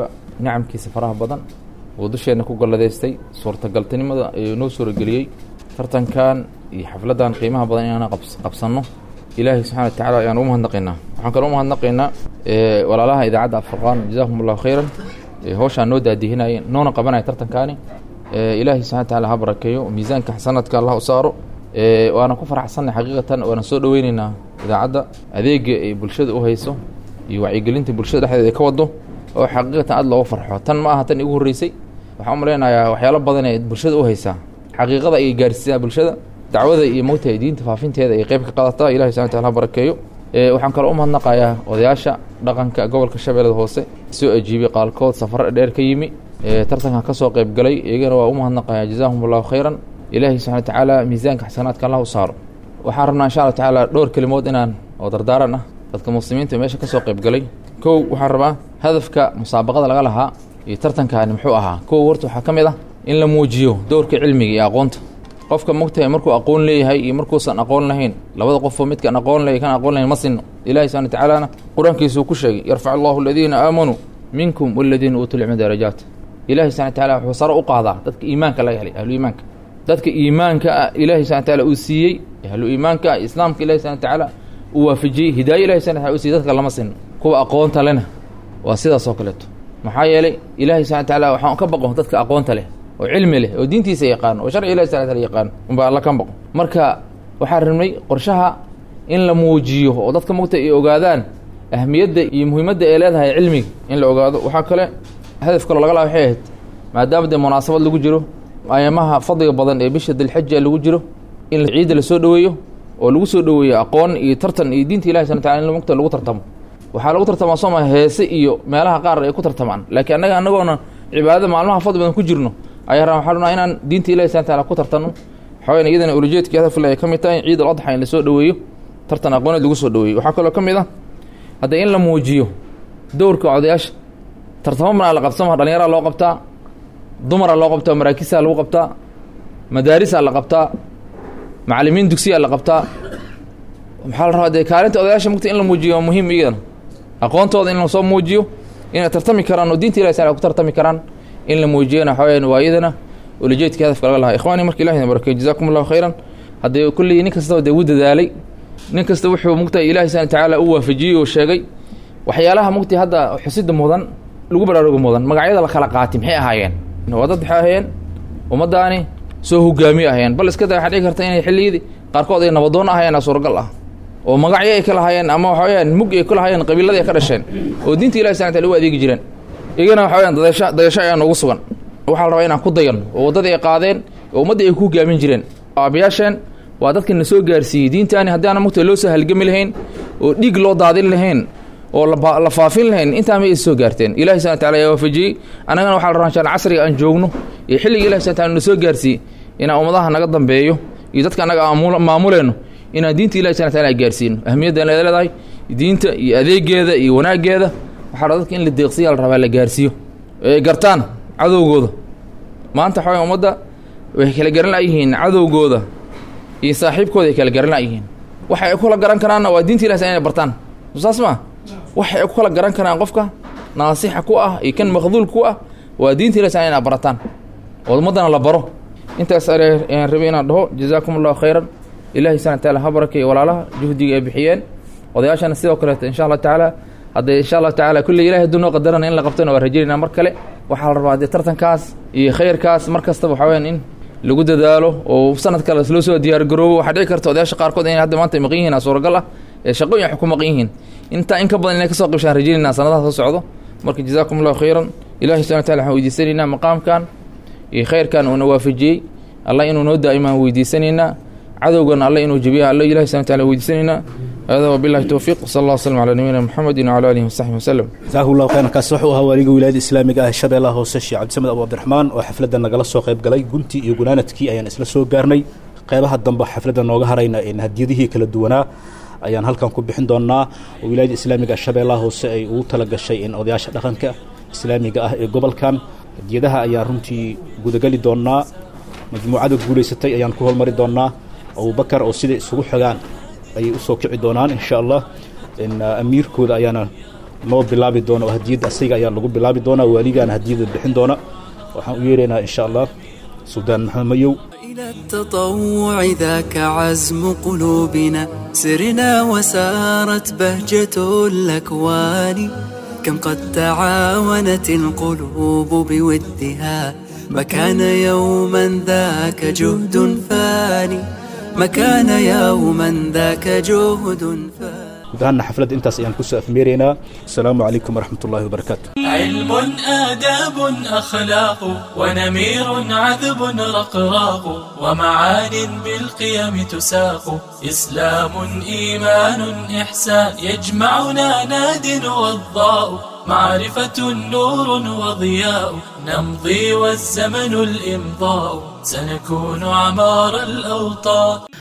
nicamkiisa faraha badan uu dusheenna ku galladaystay suurtagaltinimada ayuu noo suurageliyey tartankan iyo xafladdan qiimaha badan inaana qabsanno ilaahay subxana wa tacala ayaan ugu mahadnaqaynaa waxaan kaloo u mahadnaqaynaa walaalaha idaacadda afurqaan jazakum allahu khayran howshaan noo daadihinaya noona qabanaya tartankaani ilaahay subxana wa tacala ha barakeeyo miisaanka xasanadka allah u saaro waana ku faraxsannay xaqiiqatan waana soo dhoweyneynaa idaacadda adeega ay bulshada u hayso iyo wacyigelinta bulshada dhexdeeda ay ka wado oo xaqiiqatan aad looga farxo tan ma aha tan igu horreysay waxaan u malaynayaa waxyaalo badan ee bulshada u haysaa xaqiiqada ayay gaarsiisaa bulshada dacwada iyo mogtahay diinta faafinteeda ay qeyb ka qaadataa ilahi subxana wataala ha barakeeyo waxaan kaloo u mahadnaqayaa odayaasha dhaqanka gobolka shabeellada hoose soo ajiibay qaalkood safar dheer ka yimi tartankan ka soo qayb galay iyagana waa u mahadnaqayaa jazaahum allahu khayran ilaahay subxana wa tacaala miisaanka xasanaadka allah u saaro waxaan rabnaa insha allah tacaala dhowr kelimood inaan oo dardaaran ah dadka muslimiinta meesha ka soo qayb galay kow waxaan rabaa hadafka musaabaqada laga lahaa iyo tartankaani muxuu ahaa kow horta waxaa ka mid ah in la muujiyo dowrka cilmiga iyo aqoonta qofka mogtahay markuu aqoon leeyahay iyo markuusan aqoon lahayn labada qofoo midkan aqoon leeyahy kan aqoon lahayn ma sinno ilahi subxana wa tacaalana qur-aankiisuu ku sheegay yarfac allahu aladiina aamanuu minkum waladiina uutuu lcilma darajaat ilahi subxana wa tacala wuxuu sare u qaadaa dadka iimaanka laga helay ahlu iimaanka dadka iimaanka ah ilaahi subxana wataala uu siiyey ahlu iimaanka ah islaamka ilahi subxana watacaala uu waafajiyey hidaayo ilahi subxana wataala uu siiyey dadka lama sinno kuwa aqoonta lena waa sidaas oo kaleeto maxaa yeelay ilaahi subxana wataala waxaan ka baqo dadka aqoonta leh oo cilmi leh oo diintiisa yaqaano oo sharci ilahi subxana wataala yaqaano unbaa alla ka baqo marka waxaan rabnay qorshaha in la muujiyo oo dadka mogta ay ogaadaan ahmiyadda iyo muhiimadda ay leedahay cilmiga in la ogaado waxaa kale hadaf kaloo laga laha waxay ahayd maadaama dee munaasabad lagu jiro ayamaha fadliga badan ee bisha dilxaja lagu jiro in ciidda la soo dhoweeyo oo lagu soo dhoweeyo aqoon iyo tartan iyo diinta ilahi subana wataala in mogta lagu tartamo waxaa lagu tartamaa sooma heese iyo meelaha qaar ay ku tartamaan laakiin annaga annagoona cibaadada maalmaha fadli badan ku jirno ayaa ra waxaa rabnaa inaan diinta ilahi subana wataala ku tartanno waxaweyn iyadana ulajeedkii hadafle ay ka mid tahay ciid al adxa in la soo dhoweeyo tartan aqooneed lagu soo dhoweeyo waxaa kaloo ka mid ah hadda in la muujiyo dowrka odayaasha tartamo manaa la qabsama dhallinyaraa loo qabtaa dumaraa loo qabtaa maraakisaa lagu qabtaa madaarisaa la qabtaa macallimiin dugsiyaa la qabtaa maxaa la rabaa dee kaalinta odayaasha mugta in la muujiyo waa muhiim iyadana aqoontooda in lasoo muujiyo inay tartami karaan oo diinta ilahi sala ku tartami karaan in la muujiyana waxaa weyaan waa iyadana ulajeedkii hadafka laga lahaa ikhwaani marka ilahi barakeyo jazakum allahu khayran haddee kullii nin kastaba dee wuu dadaalay nin kasta wuxuu mugtahay ilahi subana watacaala u waafajiyey oo sheegay waxyaalaha mugtay hadda xusida mudan lagu baraaruga mudan magacyada la kala qaati maxay ahaayeen waa dad waxay ahaayeen ummaddaani soo hogaamiye ahayeen bal iska da waxaa dhici karta inay xilliyadii qaarkood ay nabadoon ahayeen suuragal ah oo magacyo ay ka lahaayeen ama waxa weyaan mug ay ku lahaayeen qabiiladii ay ka dhasheen oo diinta ilahi subana wataala u adeegi jireen iyagana waxa weyaan dayasho dayasho ayaa noogu sugan waxaa la rabaa inaan ku dayan oo waddadii ay qaadeen oo ummaddii ay ku hogaamin jireen aabayaasheen waa dadka na soo gaarsiiyey diintaani haddii aana mugta loo soo halgami lahayn oo dhiig loo daadin lahayn oo la faafin lahayn intaa may is soo gaarteen ilahi subana wataala ayaa waafajiyey annagana waxa la rabaa inshaan casriga aan joogno iyo xilliga ilahi subana wataala na soo gaarsiiyey inaan ummadaha naga dambeeyo iyo dadka annaga aan maamuleyno inaan diinta ilahi subana wataala gaarsiino ahmiyadda ay leedahay diinta iyo adeegeeda iyo wanaaggeeda waxaa la dadka in la deeqsiya la rabaa la gaarsiiyo ay gartaan cadowgooda maanta waxaa way ummadda way kala garan layihiin cadowgooda iyo saaxiibkooda ay kala garan layihiin waxa ay kula garan karaanna waa diinta ilahi inay bartaan saas maa waxa ay ku kala garan karaan qofka naasixa ku ah iyo kan makhduul ku ah waa diinta ilahi inaa barataan oo ummaddana la baro intaas ayaan rabay inaan dhaho jazaakum allahu khayran ilahi subana wataala ha barakeeyo walaalaha juhdiga ay bixiyeen odayaashana sidoo kaleeto insha allah tacaala haddee insha allahu tacala kulley ilahi hadduu noo qadarana in la qabtona waa rajaynaa mar kale waxaa la rabaa dee tartankaas iyo khayrkaas mar kastaba waxaa weyaan in lagu dadaalo oo sanad kale loo soo diyaargaroobo waxaa dhici karta odayaasha qaarkood inay hadda maanta maqan yihiin suuragal ah ee shaqooyin wax ku maqan yihiin intaa in ka badan inay kasoo qibshaan rajaynayna sanadaha soo socdo marka jazaakum allahu khayran ilahi subana wataala waxaan weydiisanaynaa maqaamkan iyo khayrkan uuna waafajiyey allah inuu noo daa'imaan weydiisanaynaa cadowgana alla inuu jebiya alla ilahi subana wataala weydiisanaynaa hada wabillahi towfiiq sal allah waslm calaa nabiyina muxamedin wcala alihi wasaxbi waslem jazaahu llahu khayran kaasi wuxuu ahaa waaliga wilaayada islaamiga ah shabeellaha hoose sheekh cabdisamed abu cabdiraxmaan oo xafladda nagala soo qayb galay guntii iyo gunaanadkii ayaan isla soo gaarnay qeybaha dambe xafladda nooga harayna hadiyadihii kala duwanaa ayaan halkan ku bixin doonaa oo wilaayada islaamiga shabeellaha hoose ay ugu tala gashay in odayaasha dhaqanka islaamiga ah ee gobolkan hadiyadaha ayaan runtii gudagali doonaa majmuucada guulaysatay ayaan ku hormari doonaa abubakar oo siday isugu xogaan ayay usoo kici doonaan insha allah amiirkooda ayaana noo bilaabi doona oo hadiyadda asiga ayaa lagu bilaabi doonaa waaligaana hadiyadda bixin doona waxaan u yeeraynaa insha allah suldaan maxamed mayow إلى التطوع ذاك عزم قلوبنا سرنا وسارت بهجة الأكوان كم قد تعاونت القلوب بودها ما كان يوما ذاك جهد فاني ما كان يوما ذاك جهد فاني guud ahaanna xafladda intaas ayaan kusoo afmeeraynaa asalaamu calaykum waraxmat ullahi wabarakaatu علم آداب أخلاق ونمير عذب رقراق ومعان بالقيم تساق إسلام إيمان إحسان يجمعنا ناد وضاء معرفة نور وضياء نمضي والزمن الإمضاء سنكون عمار الأوطان